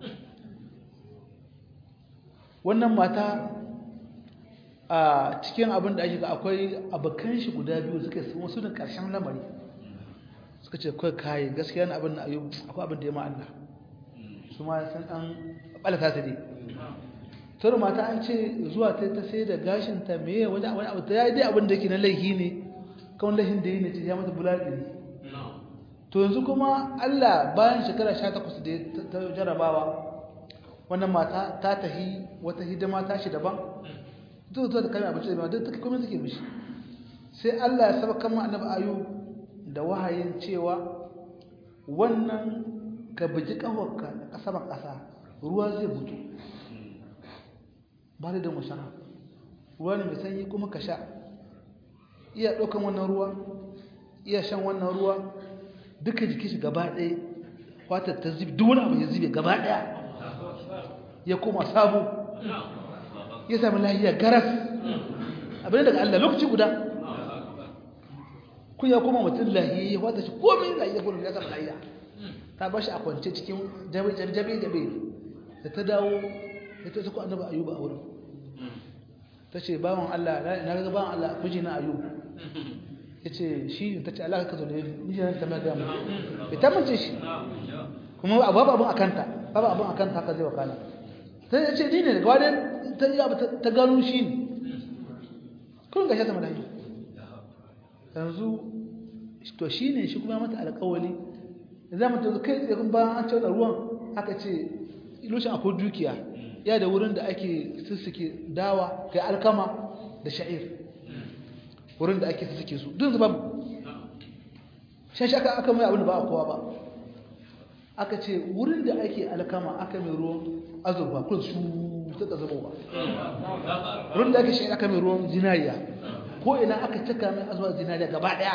wannan mata a cikin abin da ake ga akwai abokan shi guda biyu suka yi wasu da ƙarshen lamari suka ce kawai kayi gaskiya na abin na ayyub akwai abin da ya ma'alla su ma san an ɓalata ta dai turu mata an ce zuwa ta ta sai da gashinta meye wani wani abu ta yi dai abin da ke na laihi ne kawai laihin da yi ne ce ya mata bular ɗari to yanzu kuma allah bayan shekara sha takwas da ta jarabawa wannan mata ta tahi wata hidima ta shi daban duk zuwa da kame abinci da duk ta kuma suke mishi sai allah ya saba kama annabi ayu da wahayin cewa wannan ka biji ƙawarka da ƙasa ban ƙasa ruwa zai mutu ba da mushara ruwa ne mai sanyi kuma ka sha iya ɗaukan wannan ruwa iya shan wannan ruwa duka jiki shi gaba ɗaya fatar ta zubi duk wani abu ya zube gaba ɗaya ya koma sabo ya sami lahiya garas abin daga Allah lokaci guda kun ya koma mutum lahiya ya wata shi komai lahiya kuma ya sami lahiya ta ba shi a kwance cikin jabe-jabe da ta dawo ya ta suku annaba ayuba a wurin ta ce bawan Allah na ga bawan Allah miji na ayuba ya ce shi ta ce Allah ka zo ne miji na tamar da mu ya tamance shi kuma babu abin akanta babu abin akanta haka zai wakala ta ce ni ne daga wadda ta yi abu ta gano shi ne kun ga shi sama da yanzu to shi ne shi kuma mata alƙawali za mu tazo kai tsaye bayan an cewa ruwan aka ce lokacin akwai dukiya ya da wurin da ake sussuke dawa kai alkama da sha'ir wurin da ake sussuke su duk babu shashi aka aka mai abin da ba a kowa ba aka ce wurin da ake alkama aka mai ruwan azurfa kun su suka zama ba wurin da ake shi aka mai ruwan zinariya ko ina aka cika mai azuwa zinariya gaba daya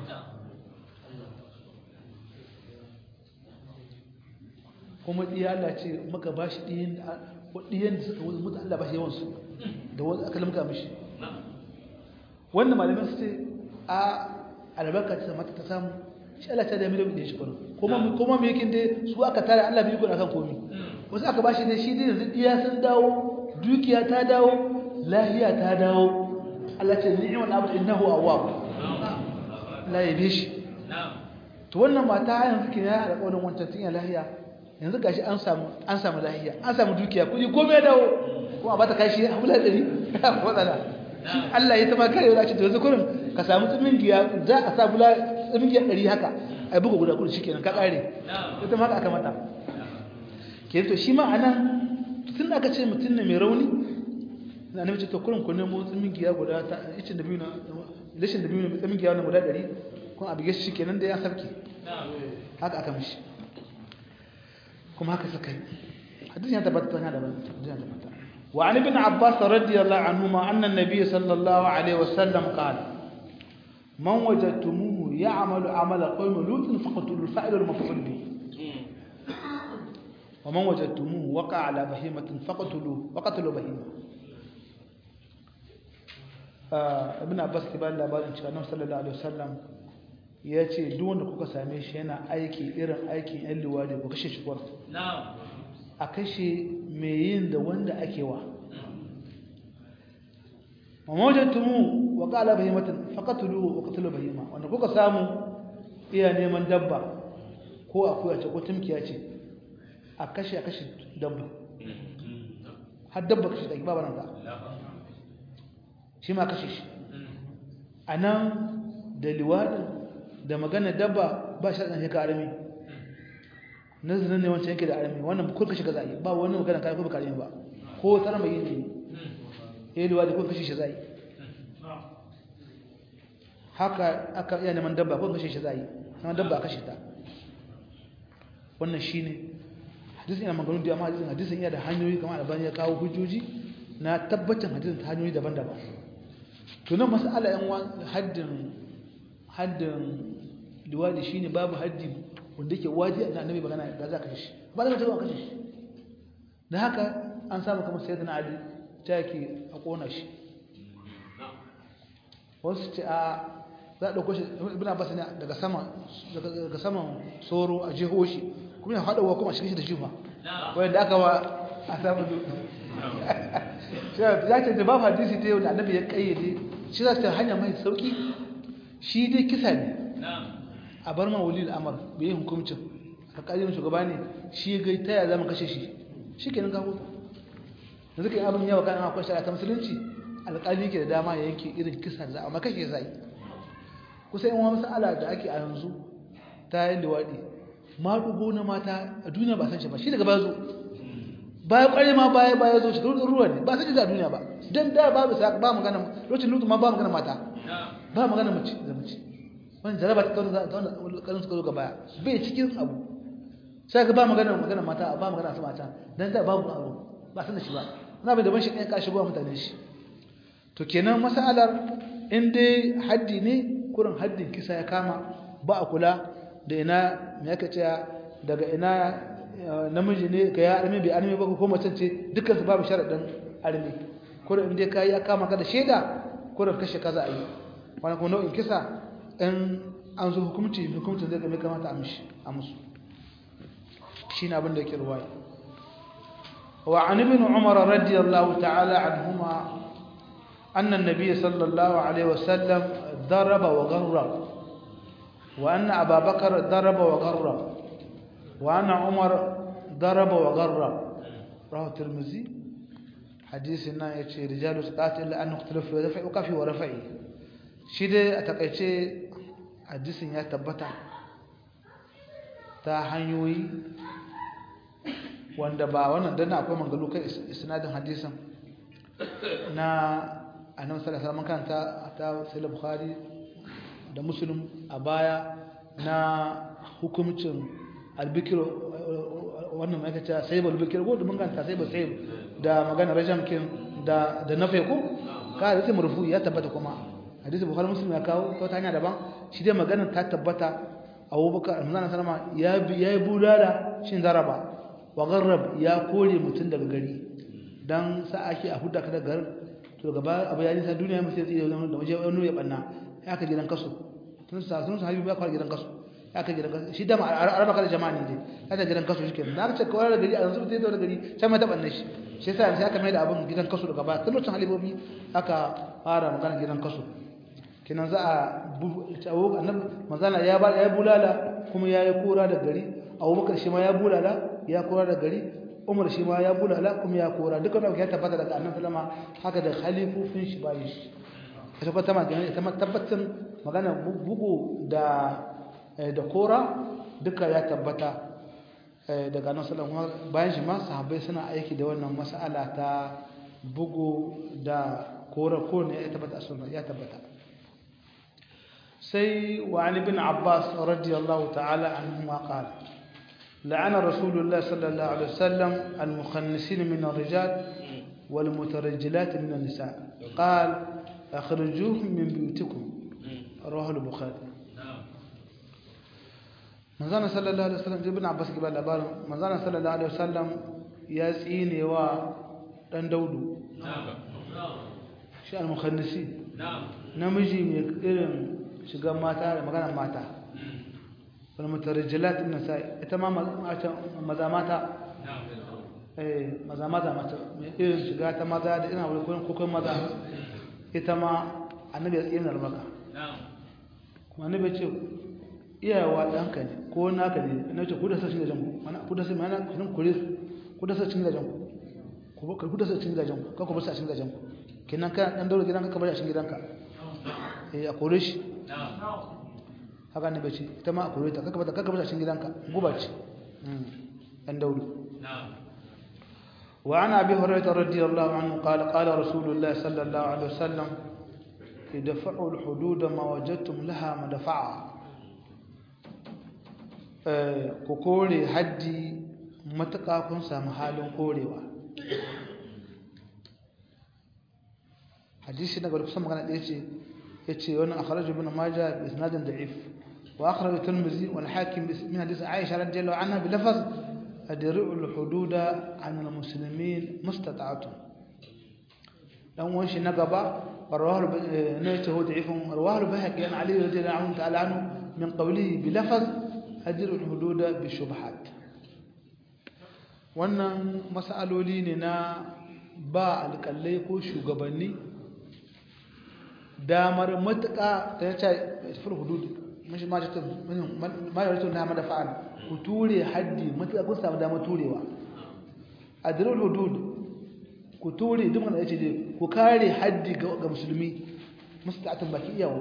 kuma diya Allah ce maka ba shi diyan da suka wuce mutu Allah ba shi yawansu da wani aka limka mishi wannan malamin su ce a albarka ta mata ta samu shi Allah ta da miliyan ɗin shi kuma kuma me yake dai su aka tare Allah bai gura kan komi wasu aka bashi dai shi dai yanzu diya sun dawo dukiya ta dawo lahiya ta dawo Allah ce ni'mal abd innahu awwab la yabe shi to wannan mata yanzu ke ya alƙawarin wancan tun ya lahiya yanzu gashi an samu an samu lahiya an samu dukiya kuɗi komai dawo kuma ba ta kashi a bula ɗari matsala Allah ya tama kare wadace to yanzu kurin ka samu tsimin giya za a sa bula tsimin giya ɗari haka a buga guda kudu shikenan ka ƙare ita ma haka aka mata ke to shi ma a nan tun aka ce mutum ne mai rauni na annabi ce to kurin ku nemo tsimin giya guda ta icin da biyu na lashin da biyu na tsimin giya wannan guda ɗari kun abu gashi kenan da ya sarki haka aka mishi kuma haka suka yi hadisi ya tabbata tana da hadisi ya tabbata wa an ibn abbas radiyallahu anhuma anna an-nabiy sallallahu alaihi wasallam qala man wajadtumuhu ya'malu 'amala qawmi lut faqtulu al-fa'il al-maf'ul bihi wa man wajadtumuhu waqa'a 'ala bahimatin faqtulu faqtulu bahima ibn abbas kiban labarin cewa annabi sallallahu alaihi wasallam ya ce duk wanda kuka same shi yana aiki irin aikin yan liwadi ku kashe shi kwar a kashe mai yin da wanda ake wa mamajatumu wa qala bahimatan faqatulu wa qatlu bahima wanda kuka samu iya neman dabba ko akuya ce ko tumkiya ce a kashe a kashe dabba har dabba kashe da ba nan da shi ma kashe shi anan da liwadin da magana dabba ba shi ɗan shekara arami nazarin ne wancan yake da arami wannan kun kashe gaza yi ba wani magana kayan kuma karami ba ko tsara mai yin ne ya yi luwa da kun kashe shi zai haka aka iya neman dabba ko kashe shi za yi neman dabba kashe ta wannan shi ne hadisin yana maganu da amma hadisin hadisin yana da hanyoyi kamar albani ya kawo hujjoji na tabbacin hadisin ta hanyoyi daban-daban to nan masala yan haddin haddin liwadi shine babu haddi wanda yake wajibi da annabi magana da za ka kashe ba za ka taɓa kashe shi da haka an samu kamar sayyidina ali ta yake a kona shi wasu ce a za a ɗauko shi ibn abbas ne daga sama daga saman soro a jeho shi kuma ya haɗawa kuma shi da jifa wanda aka wa a samu ya ce da babu hadisi ta yau da annabi ya kayyade shi za ta hanya mai sauki shi dai kisa ne a bar ma wali al'amar bai yi hukumcin alƙalin shugaba ne shi gai ta ya zama kashe shi shi kenan ga hutu da suka yi abin yawa kan akwai shari'a ta musulunci alƙali ke da dama ya yanke irin kisa da za a makashe zai kusa yin wani sa'ala da ake a yanzu ta yin liwaɗi maɗugo na mata a duniya ba san shi ba shi daga baya zo baya ƙware ma baya baya zo shekaru ɗin ruwa ne ba san shi a duniya ba don da babu sa ba magana lokacin lutu ma ba magana mata ba magana mace da mace wani jaraba ta kawo ta wani ƙarin suka zo ga baya bai cikin abu sai ka ba magana magana mata ba magana su mata don da babu abu ba san da shi ba na bai da ban shi ɗaya ka shigo mutane shi to kenan masalar in dai haddi ne kurin haddin kisa ya kama ba a kula da ina me yake cewa daga ina namiji ne ga ya arme bai arme ba ko mace ce dukkan su babu sharadin arme kurin in dai kai ya kama ka da sheda kurin kashe kaza a yi wani kuma nau'in kisa in an zo hukumci hukumcin zai game kamata a mishi a musu shi ne abin da yake ruwaya wa an ibn umar radiyallahu ta'ala anhuma أن النبي صلى الله عليه وسلم ضرب وغرب وأن أبا بكر ضرب وغرب وأن عمر ضرب وغرب رواه الترمذي حديث إن يتشي رجال سقات إلا أن اختلف في رفع وكفي ورفعي شيء أتقيتشي حديث يا تبتا ta hanyoyi wanda ba wannan dan akwai mangalu kai isnadin hadisin na annabi sallallahu alaihi wasallam kanta ta sahih bukhari da muslim a baya na hukumcin albikir wannan mai kace sai albikir ko da mun kanta sai ba sai da magana rajam kin da da nafe ko ka da sai marfu ya tabbata kuma hadisi bukhari muslim ya kawo ta hanya daban shi dai magana ta tabbata abubakar manzon sallama ya ya yi bulala shin zaraba wa garrab ya kore mutun daga gari dan sa ake a hudda ka daga garin to gaba abu ya nisa duniya mu sai tsaye da waje wani ya banna ya ka gidan kaso tun sa sun sa habibu ya kwar gidan kaso ya ka gidan kaso shi da araba kada jama'a ne dai ya da gidan kaso shike na ka ce kawai da gari a yanzu sai da gari sai mai ta banne shi shi yasa sai aka mai da abun gidan kaso daga baya tun lokacin halibobi aka fara magana gidan kaso kinan za a tawo annabi manzala ya ba ya bulala kuma ya yi kora da gari abubakar shi ma ya bulala ya kora da gari umar shi ma ya bulala kuma ya kora duka da ya tabbata daga annabi sallama haka da khalifofin shi bayin shi ita kuma tama kenan ita tabbatin magana bugu da da kora duka ya tabbata daga annabi sallama bayan shi ma sahabbai suna aiki da wannan mas'ala ta bugu da kora ko ne ya tabbata sunna ya tabbata sai wa an ibn abbas radiyallahu ta'ala anhu ma qala لعن رسول الله صلى الله عليه وسلم المخنسين من الرجال والمترجلات من النساء قال أخرجوهم من بيوتكم رواه البخاري manzana sallallahu alaihi wasallam ibn abbas ke ba labarin manzana sallallahu alaihi wasallam ya tsine wa dan daudu shi al-mukhannisi namiji mai irin shiga mata da magana mata wani mutarjilat ibn sa'i ita ma maza mata eh maza maza mata mai irin shiga ta maza da ina wani kokon maza ita ma annabi ya tsina albaka kuma annabi ce iyawa ɗanka ne ko naka ne na ce ku da sashin gajen ku mana ku da sashin mana kun kure ku da sashin gajen ku ku ku da sashin gajen ku ka ku bar sashin gajen ku kenan kana dan daura gidanka ka bar sashin gidanka eh a kore shi haka ne bace ita ma a kore ta kaka bata kaka bata cikin gidanka guba ce dan dauri wa ana abi hurairah radiyallahu anhu qala qala rasulullah sallallahu alaihi wasallam idfa'u al-hudud ma wajadtum laha madfa'a eh ku kore haddi mataka kun samu halin korewa hadisi na gaba kusan magana ɗaya ce yace wannan akhraj ibn majah bi isnadin da'if wa akhraj at-tirmidhi wal hakim min hadith aisha radhiyallahu anha bi lafaz adri'u al-hududa 'an al-muslimin mustata'atun dan wan shi na gaba rawahu ne ta hu da'if rawahu bahaqi an ali radhiyallahu anhu ta'ala anhu min qawlihi bi lafaz adri'u al-hududa bi shubhat wannan mas'aloli ne na ba alƙallai ko shugabanni damar matuƙa ta yace fil hudud mashi ma ta ma ya rato na mada fa'al ku ture haddi matuƙa kun samu damar turewa adrul hudud ku ture duk wanda yace dai ku kare haddi ga musulmi musta'atun baki iyawo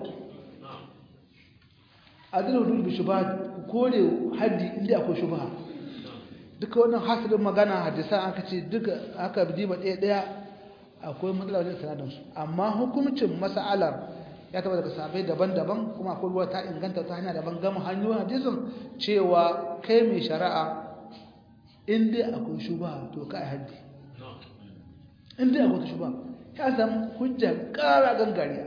adrul hudud bi shubhat ku kore haddi inda akwai shubha duka wannan hasirin magana hadisan aka ce duka aka bi ba ɗaya ɗaya akwai matsala wajen sanadinsu amma hukuncin mas'alar ya taba daga sabai daban-daban kuma akwai ruwa ta inganta ta hanya daban gama hanyoyin hadisin cewa kai mai shari'a in dai akwai shuba to ka yi haddi in dai akwai shuba ya samu hujja ƙara gangariya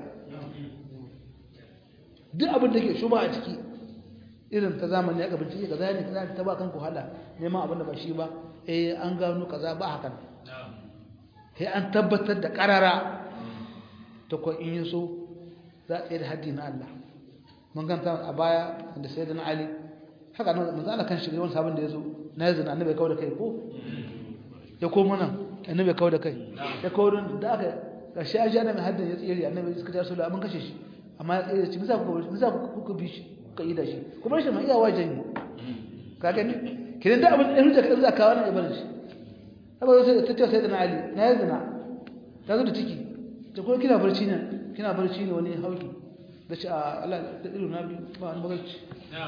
duk abin da ke shuba a ciki irin ta zamani ya gabanci ya kaza ne kaza ta ba kanku hala neman abin da ba shi ba eh an gano kaza ba hakan sai an tabbatar da karara ta ko in yaso za a tsaye da haddi na Allah mun ganta a baya da sayyidina Ali haka nan manzo Allah kan shirye wani sabon da yazo na yanzu na annabi kawo da kai ko ya komo nan annabi kawo da kai ya kawo da aka kashi aji annabi haddin ya tsere annabi suka ta rasulullahi mun kashe shi amma ya tsere shi misa kuka misa kuka bi shi kuka yi da shi kuma shi ma iya wajen ne ka gani kidan da abin da hujja kadan za ka kawo nan ya bar shi saboda sai ta ce sai da Ali na yi zina ta zo da ciki ta kuma kina barci ne kina barci ne wani hauki da ce a Allah da ilu na biyu ba wani barci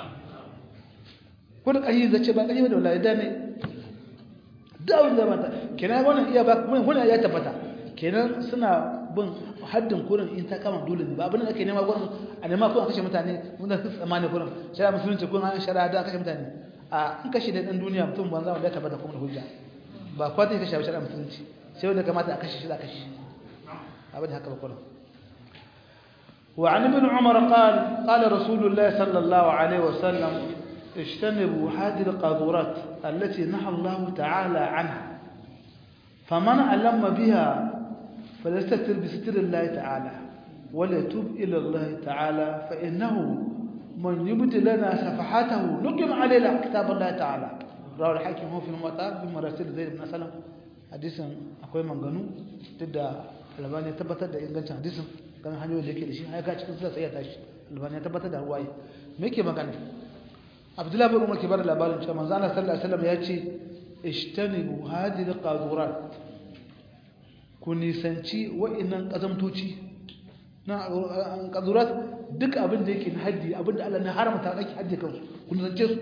ko da ƙashi zace ba ƙashi ba da wallahi da ne da abin da mata kenan wannan iya ba kuma wannan ya tabbata kenan suna bin haddin kurin in ta kama dole ne ba abin da ake nema gurin a nema ko a kashe mutane mun da tsamani kurin shari'a musulunci kun an shari'a da kashe mutane a in kashe da dan duniya mutum banza wanda ya tabbata kuma da hujja ba kwa zai kashe a shari'a musulunci sai wanda kamata a kashe shi za a kashe abin haka ba kullum وعن ابن عمر قال قال رسول الله صلى الله عليه وسلم اجتنبوا هذه القاذورات التي نهى الله تعالى عنها فمن علم بها فليستتر بستر الله تعالى وليتوب إلى الله تعالى فإنه من يبت لنا سفحاته نقم علينا كتاب الله تعالى رواه الحاكم هو في المطار بمراسل زيد بن سلم حديث akwai manganu duk da albani ya tabbatar da ingancin hadisin kan hanyoyin da yake da shi har ka cikin sura sai ya tashi albani ya tabbatar da ruwaye me yake magana abdullahi bin umar ke bada labarin cewa manzo Allah sallallahu alaihi wasallam ya ce ishtanibu hadhihi alqadurat ku nisanci wa'annan kazamtoci na qadurat duk abin da yake na haddi abin da Allah na haramta kake haddi kansu ku nisance su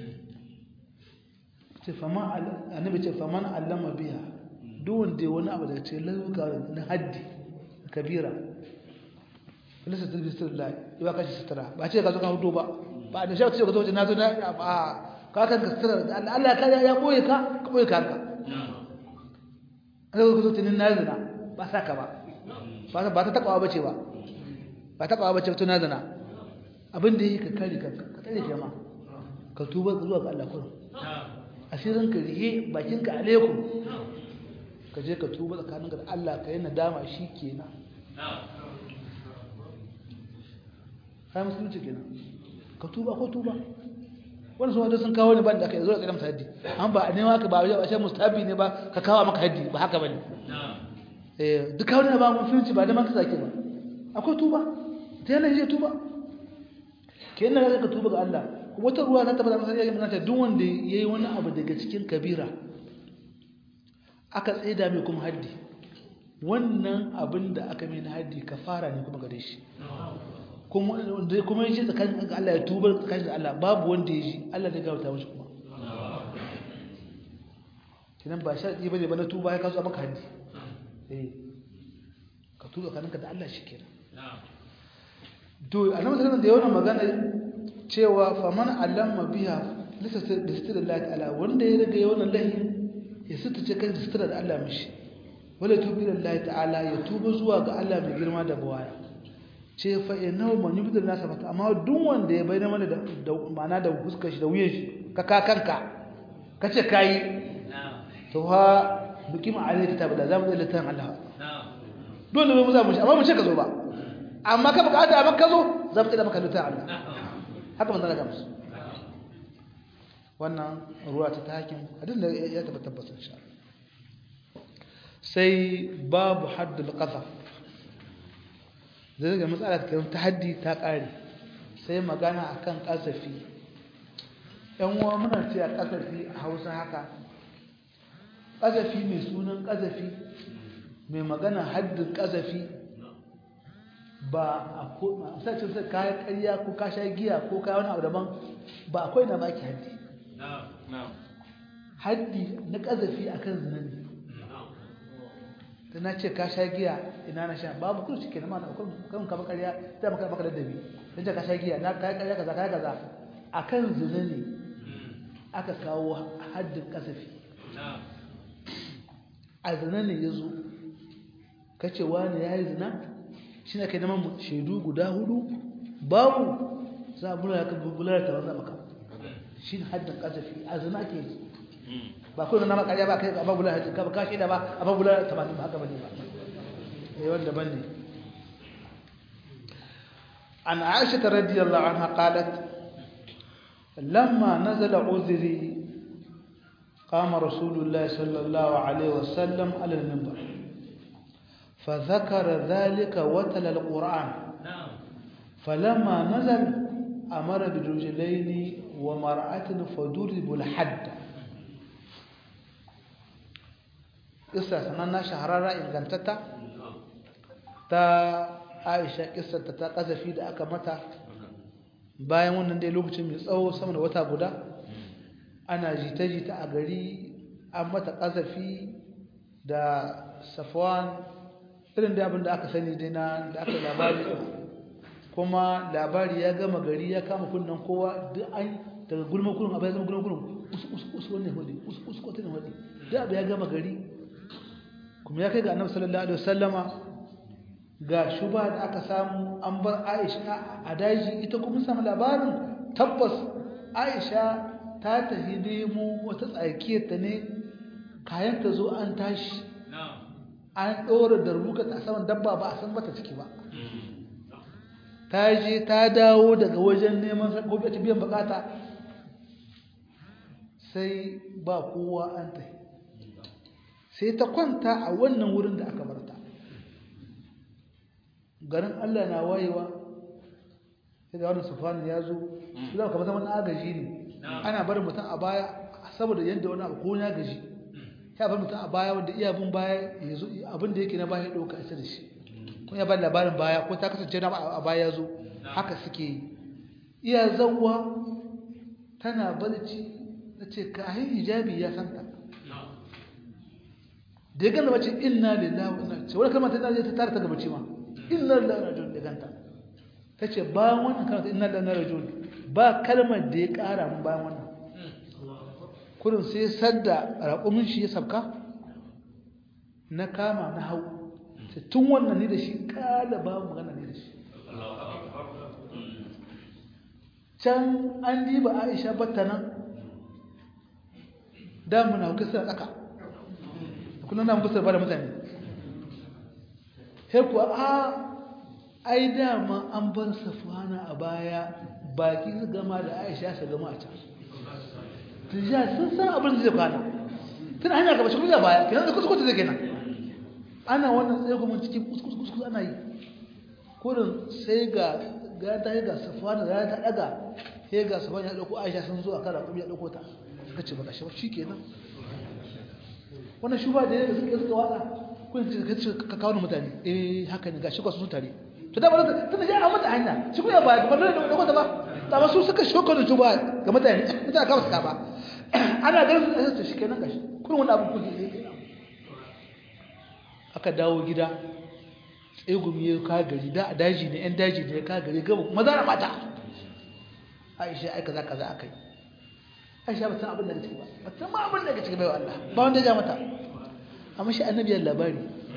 ce fama annabi ce faman allama biya duk wanda wani abu da ce lauka na haddi kabira lissa ta bisir da ya ba kashi sutura ba ce ka zo ka hudu ba ba da shi ka zo na zo na a ka kan ka sutura Allah ka ya boye ka ka boye ka ka Allah ka zo tunin na zina ba sa ka ba ba ta takawa bace ba ba takawa bace to na zina abin da yi ka kare kanka ka tsare jama'a ka tuba zuwa ga Allah kullum asirin ka rihe bakinka alaikum ka je ka tuba tsakaninka da Allah ka yi nadama shi kenan kai musulunci kenan ka tuba ko tuba wani sun sun kawo ne ban da aka yi zuwa tsaye masa haddi an ba a nema ka ba a ce mustabi ne ba ka kawo maka haddi ba haka ba ne duk kawo ne ba musulunci ba da man ka sake ba akwai tuba ta yanayi zai tuba kenan ka tuba ga Allah wata ruwa ta tabbata masa yayin ta duk wanda yayi wani abu daga cikin kabira aka tsaida mai kuma haddi wannan abin da aka mai na haddi kafara ne kuma gare shi kuma wanda kuma yaji tsakanin Allah ya tuba tsakanin da Allah babu wanda yaji Allah zai gauta mishi kuma kinan ba sharadi bane ba na tuba ya kaso maka haddi eh ka tuba tsakaninka da Allah shikenan to annabi sallallahu da yawan magana cewa faman allamma biha lisasir da sitar Allah ta'ala wanda ya riga yawan lahi ya sitace kan sitar da Allah mishi wala tubi da Allah ta'ala ya tuba zuwa ga Allah mai girma da bawaya ce fa innahu man yubdil nasa fata amma duk wanda ya bayyana mana da ma'ana da fuskar shi da wuyan shi ka ka kanka kace kai to ha bikin alayka ta bada zamu da litan Allah dole bai mu za mu shi amma mu ce ka zo ba amma ka bukata amma ka zo za mu tsira maka litan Allah haka manzo Allah musu wannan ruwa ta takin hadin da ya tabbata tabbata insha Allah sai babu haddul qadhaf zai ga matsala ta haddi ta kare sai magana akan kasafi yan uwa muna ce a kasafi a Hausa haka kasafi mai sunan kasafi mai magana haddin kasafi ba a ko sai ce sai kai ƙarya ko ka sha giya ko kai wani abu daban ba akwai na baki haddi haddi na kasafi akan zina ne da na ce ka sha giya ina na sha babu kuma cike na mana kan ka bakariya ta maka maka ladabi dan ce ka sha giya na kai kariya kaza kai kaza akan zina ne aka kawo haddin kasafi a zina ne yazo kace wani yayi zina shi ne kai neman shaidu guda hudu babu za a bula ka bular ta wanda maka shi ne haddin kasafi a zina ke yi ba kawai na makariya ba kai ba bula ka ka shaida ba a ba bula 80 ba haka bane ba eh wanda bane an Aisha radiyallahu anha qalat lamma nazala uzri قام رسول الله صلى الله عليه وسلم على المنبر فذكر ذلك وتل القرآن فلما نزل أمر برجلين ومرأة فضربوا الحد kissa sananna shahararra ingantatta ta aisha kissarta ta kazafi da aka mata bayan wannan dai lokacin mai tsawo sama da wata guda ana jita-jita a gari an mata kazafi da safwan irin da abin da aka sani dai na da aka labari kuma labari ya gama gari ya kama kunnen kowa duk an daga gulma kullum abu ya zama gulma kullum usu wannan hudu usu kwatin hudu duk abu ya gama gari kuma ya kai ga annabi sallallahu alaihi wasallama ga shuba da aka samu an bar Aisha a daji ita kuma samu labarin tabbas Aisha ta tafi nemo wata tsakiyar ta ne kayan ta zo an tashi an ɗora darbuka ta saman dabba ba a san mata ciki ba ta je ta dawo daga wajen neman gobe ta biyan bukata sai ba kowa an tafi sai ta kwanta a wannan wurin da aka barta garin Allah na wayewa sai da wannan sufani ya zo shi za ka zama na agaji ne ana barin mutum a baya saboda yadda wani abu ko ya gaji ya bar mutum a baya wanda iya bin baya ya zo abin da yake na baya ya ɗauka isa da shi ko ya ba labarin baya ko ta kasance na a baya ya zo haka suke yi iya zawwa tana barci na ce kahin hijabi ya santa da ya gana mace inna lillahi wa inna ilaihi wani kalmar ta zai ta tare ta gaba cewa inna lillahi wa inna ilaihi ganta ta ce bayan wannan kalmar inna lillahi wa inna ilaihi ba kalmar da ya kara mun bayan wannan kurin sai sadda raƙumin shi ya sabka na kama na hau tun wannan ne da shi kala ba magana ne da shi can an diba aisha batta nan damuna hukasar tsaka kullum na mukusar ba da mutane sai kuwa a ai dama an bar safana a baya baki su gama da aisha su gama a can tijja sun san abin da zai kwana tun hanyar gaba shi kuma baya kenan da kuskuta zai kenan ana wannan tsaye kuma cikin kuskus ana yi kurin sai ga ga ta ga safana da ta daga sai ga safana ya dauko aisha sun zo a kan raƙumi ya dauko ta suka ce baka shi ba shikenan wannan shuba da yadda suka suka wada kun ce ka ce ka kawo mutane eh haka ne gashi kwasu tare to da ba ta tana ya mata hanya shi kuma ba ba da da kwata ba ta ba su suka shoko da shuba ga mutane mutane ka suka ba ana ganin su ta shikenan gashi kun wani abu kun yi aka dawo gida egumi ya ka gari da a daji ne yan daji ne ya ka gari gaba maza da mata aisha ai kaza kaza akai aisha ba san abin da ciki ba ba san ma abin da ciki bai wa Allah ba wanda ya mata amma shi annabi ya labari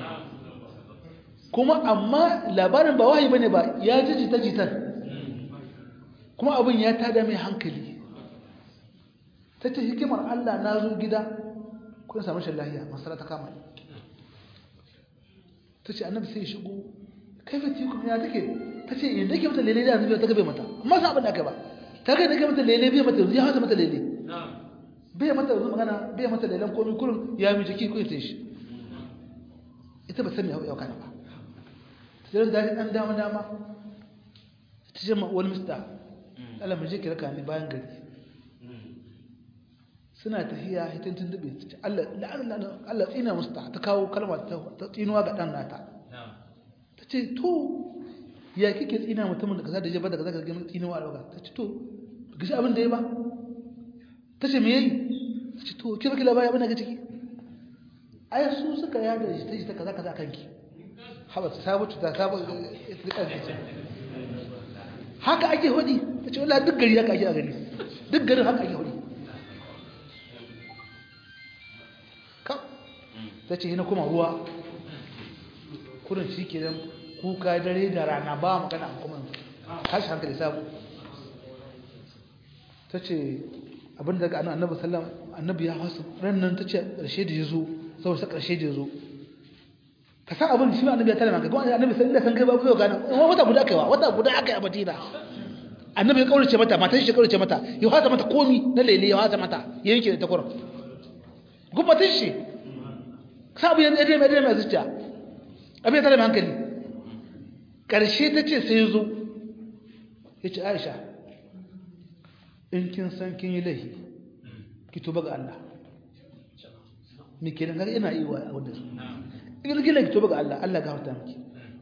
kuma amma labarin ba wahayi bane ba ya ji jita jitar kuma abin ya tada mai hankali ta ce hikimar Allah na zo gida kun samu shan lahiya masara ta kama ni ta ce annabi sai ya shigo kai fa tiku ya take ta ce yadda ke mata lele da zubiya ta gabe mata amma sa abin da aka ba ta kai da ke mata lele bai mata yanzu ya hasa mata lele bai mata yanzu magana bai mata lelen komai kurin ya mi jiki ko ya shi ita ba san me ya kana ba ta ce da dan dama dama ta ce ma wani mista Allah mu je ki raka ni bayan gari suna tafiya hitin tuntube Allah Allah tsina musu ta ta kawo kalma ta tsinuwa ga dan nata ta ce to ya kike tsina mutumin da kaza da jaba da kaza ga tsinuwa dauka ta ce to gashi abin da ya ba ta ce me yayi ta ce to ki baki labari abin da ga ciki ai su suka yada shi ta ce ta kaza kaza kanki haba ta sabu ta sabu haka ake hudi ta ce wallahi duk gari haka ake a gari duk garin haka ake hudi ta ce yana kuma ruwa kudin shi ke kuka dare da rana ba magana a kuma tashi hankali sabu ta ce abin daga annabi sallam annabi ya hasu rannan ta ce ƙarshe da ya zo saboda sa ƙarshe da ya zo ka san abin shi annabi ya tare maka kuma annabi sallam da san kai ba ku gana wata guda kaiwa wata guda aka yi a madina annabi ya kaurace mata matan shi kaurace mata ya hasa mata komi na lele ya hasa mata yanke da takwarar gumbatin shi sabu yanzu ya mai mai zuciya abin tare mai hankali ƙarshe ta ce sai zo ya ce aisha in kin san kin yi laihi ki tuba ga Allah me ke nan ina yi wa wadda su in kin laihi tuba ga Allah Allah ga hauta miki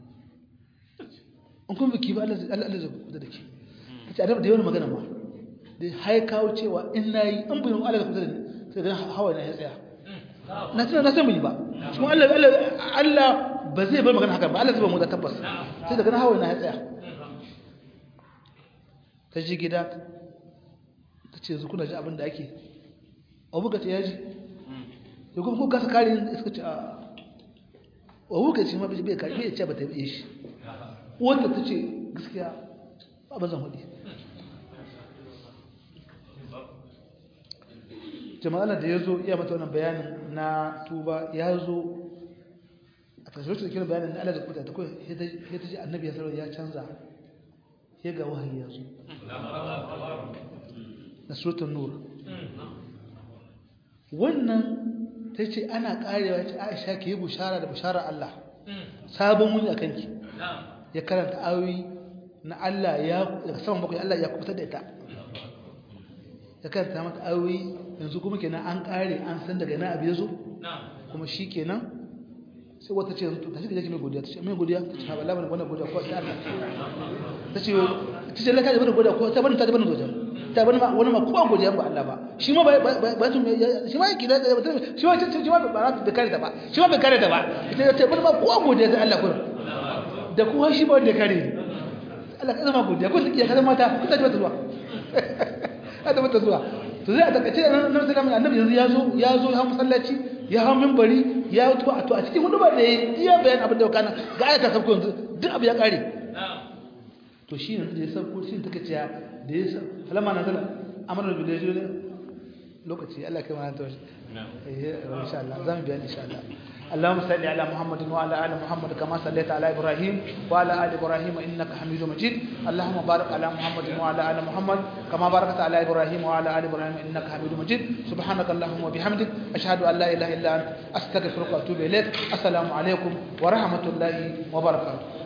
in kun biki ba Allah zai kuda da ke ta ce adam da yawan magana ma da haikawo cewa in na yi an buyin Allah ga kuda da ni sai ga hawa na ya tsaya na tuna na san yi ba kuma Allah Allah ba zai bar magana haka ba Allah zai ba mu da tabbas sai daga hawa na ya tsaya ta ji gida ta ce yanzu kuna ji abin da ake abu ka ce ya ji ya kuma ko gasa kare suka ce a abu ka ce ma bai kare bai ce ba ta yi shi wanda ta ce gaskiya ba ba zan hudu jama'ala da ya zo iya mata wannan bayanin na tuba ya zo a ƙarshe da kira bayanin na Allah da kuta ta kawai ya ta ji annabi ya sarwa ya canza ya ga wahayi ya zo na surutun nur wannan ta ce ana ƙarewa ce aisha ke yi bushara da bushara Allah sabon wuni a kanki ya karanta ayoyi na Allah ya daga saman bakwai Allah ya kubutar da ita ya karanta mata ayoyi yanzu kuma kenan an kare an san daga na abu ya zo kuma shi kenan sai wata ce ta shi gaji mai godiya ta ce mai godiya ta ce haɓar labarin wannan godiya ko ta Allah ta ce ta ce laka da godiya ko ta bani ta bani godiya ta bani ma wani ma kowa godiya ba Allah ba shi ma ba su shi ma yake da shi ma shi ma ba bai kare ta ba shi ma bai kare ta ba ita ta bani ma kowa godiya ta Allah kuma da kuma shi ba wanda ya kare ni Allah ka zama godiya ko take ka zama mata ko ta ji mata zuwa ta mata zuwa to zai a takaice da nan sai annabi yanzu ya zo ya zo ya masallaci ya hawo minbari ya to a to a cikin hudu ba da ya bayan abin da kana ga ayata sabko yanzu duk abu ya kare to shi yanzu da ya sabko shi take cewa da ya falama na zala amara bil rajul lokaci Allah kai mana tawashi eh insha Allah zamu biya insha Allah اللهم صل على محمد وعلى ال محمد كما صليت على ابراهيم وعلى ال ابراهيم انك حميد مجيد اللهم بارك على محمد وعلى ال محمد كما باركت على ابراهيم وعلى ال ابراهيم انك حميد مجيد سبحانك اللهم وبحمدك اشهد ان لا اله الا انت استغفرك واتوب اليك السلام عليكم ورحمه الله وبركاته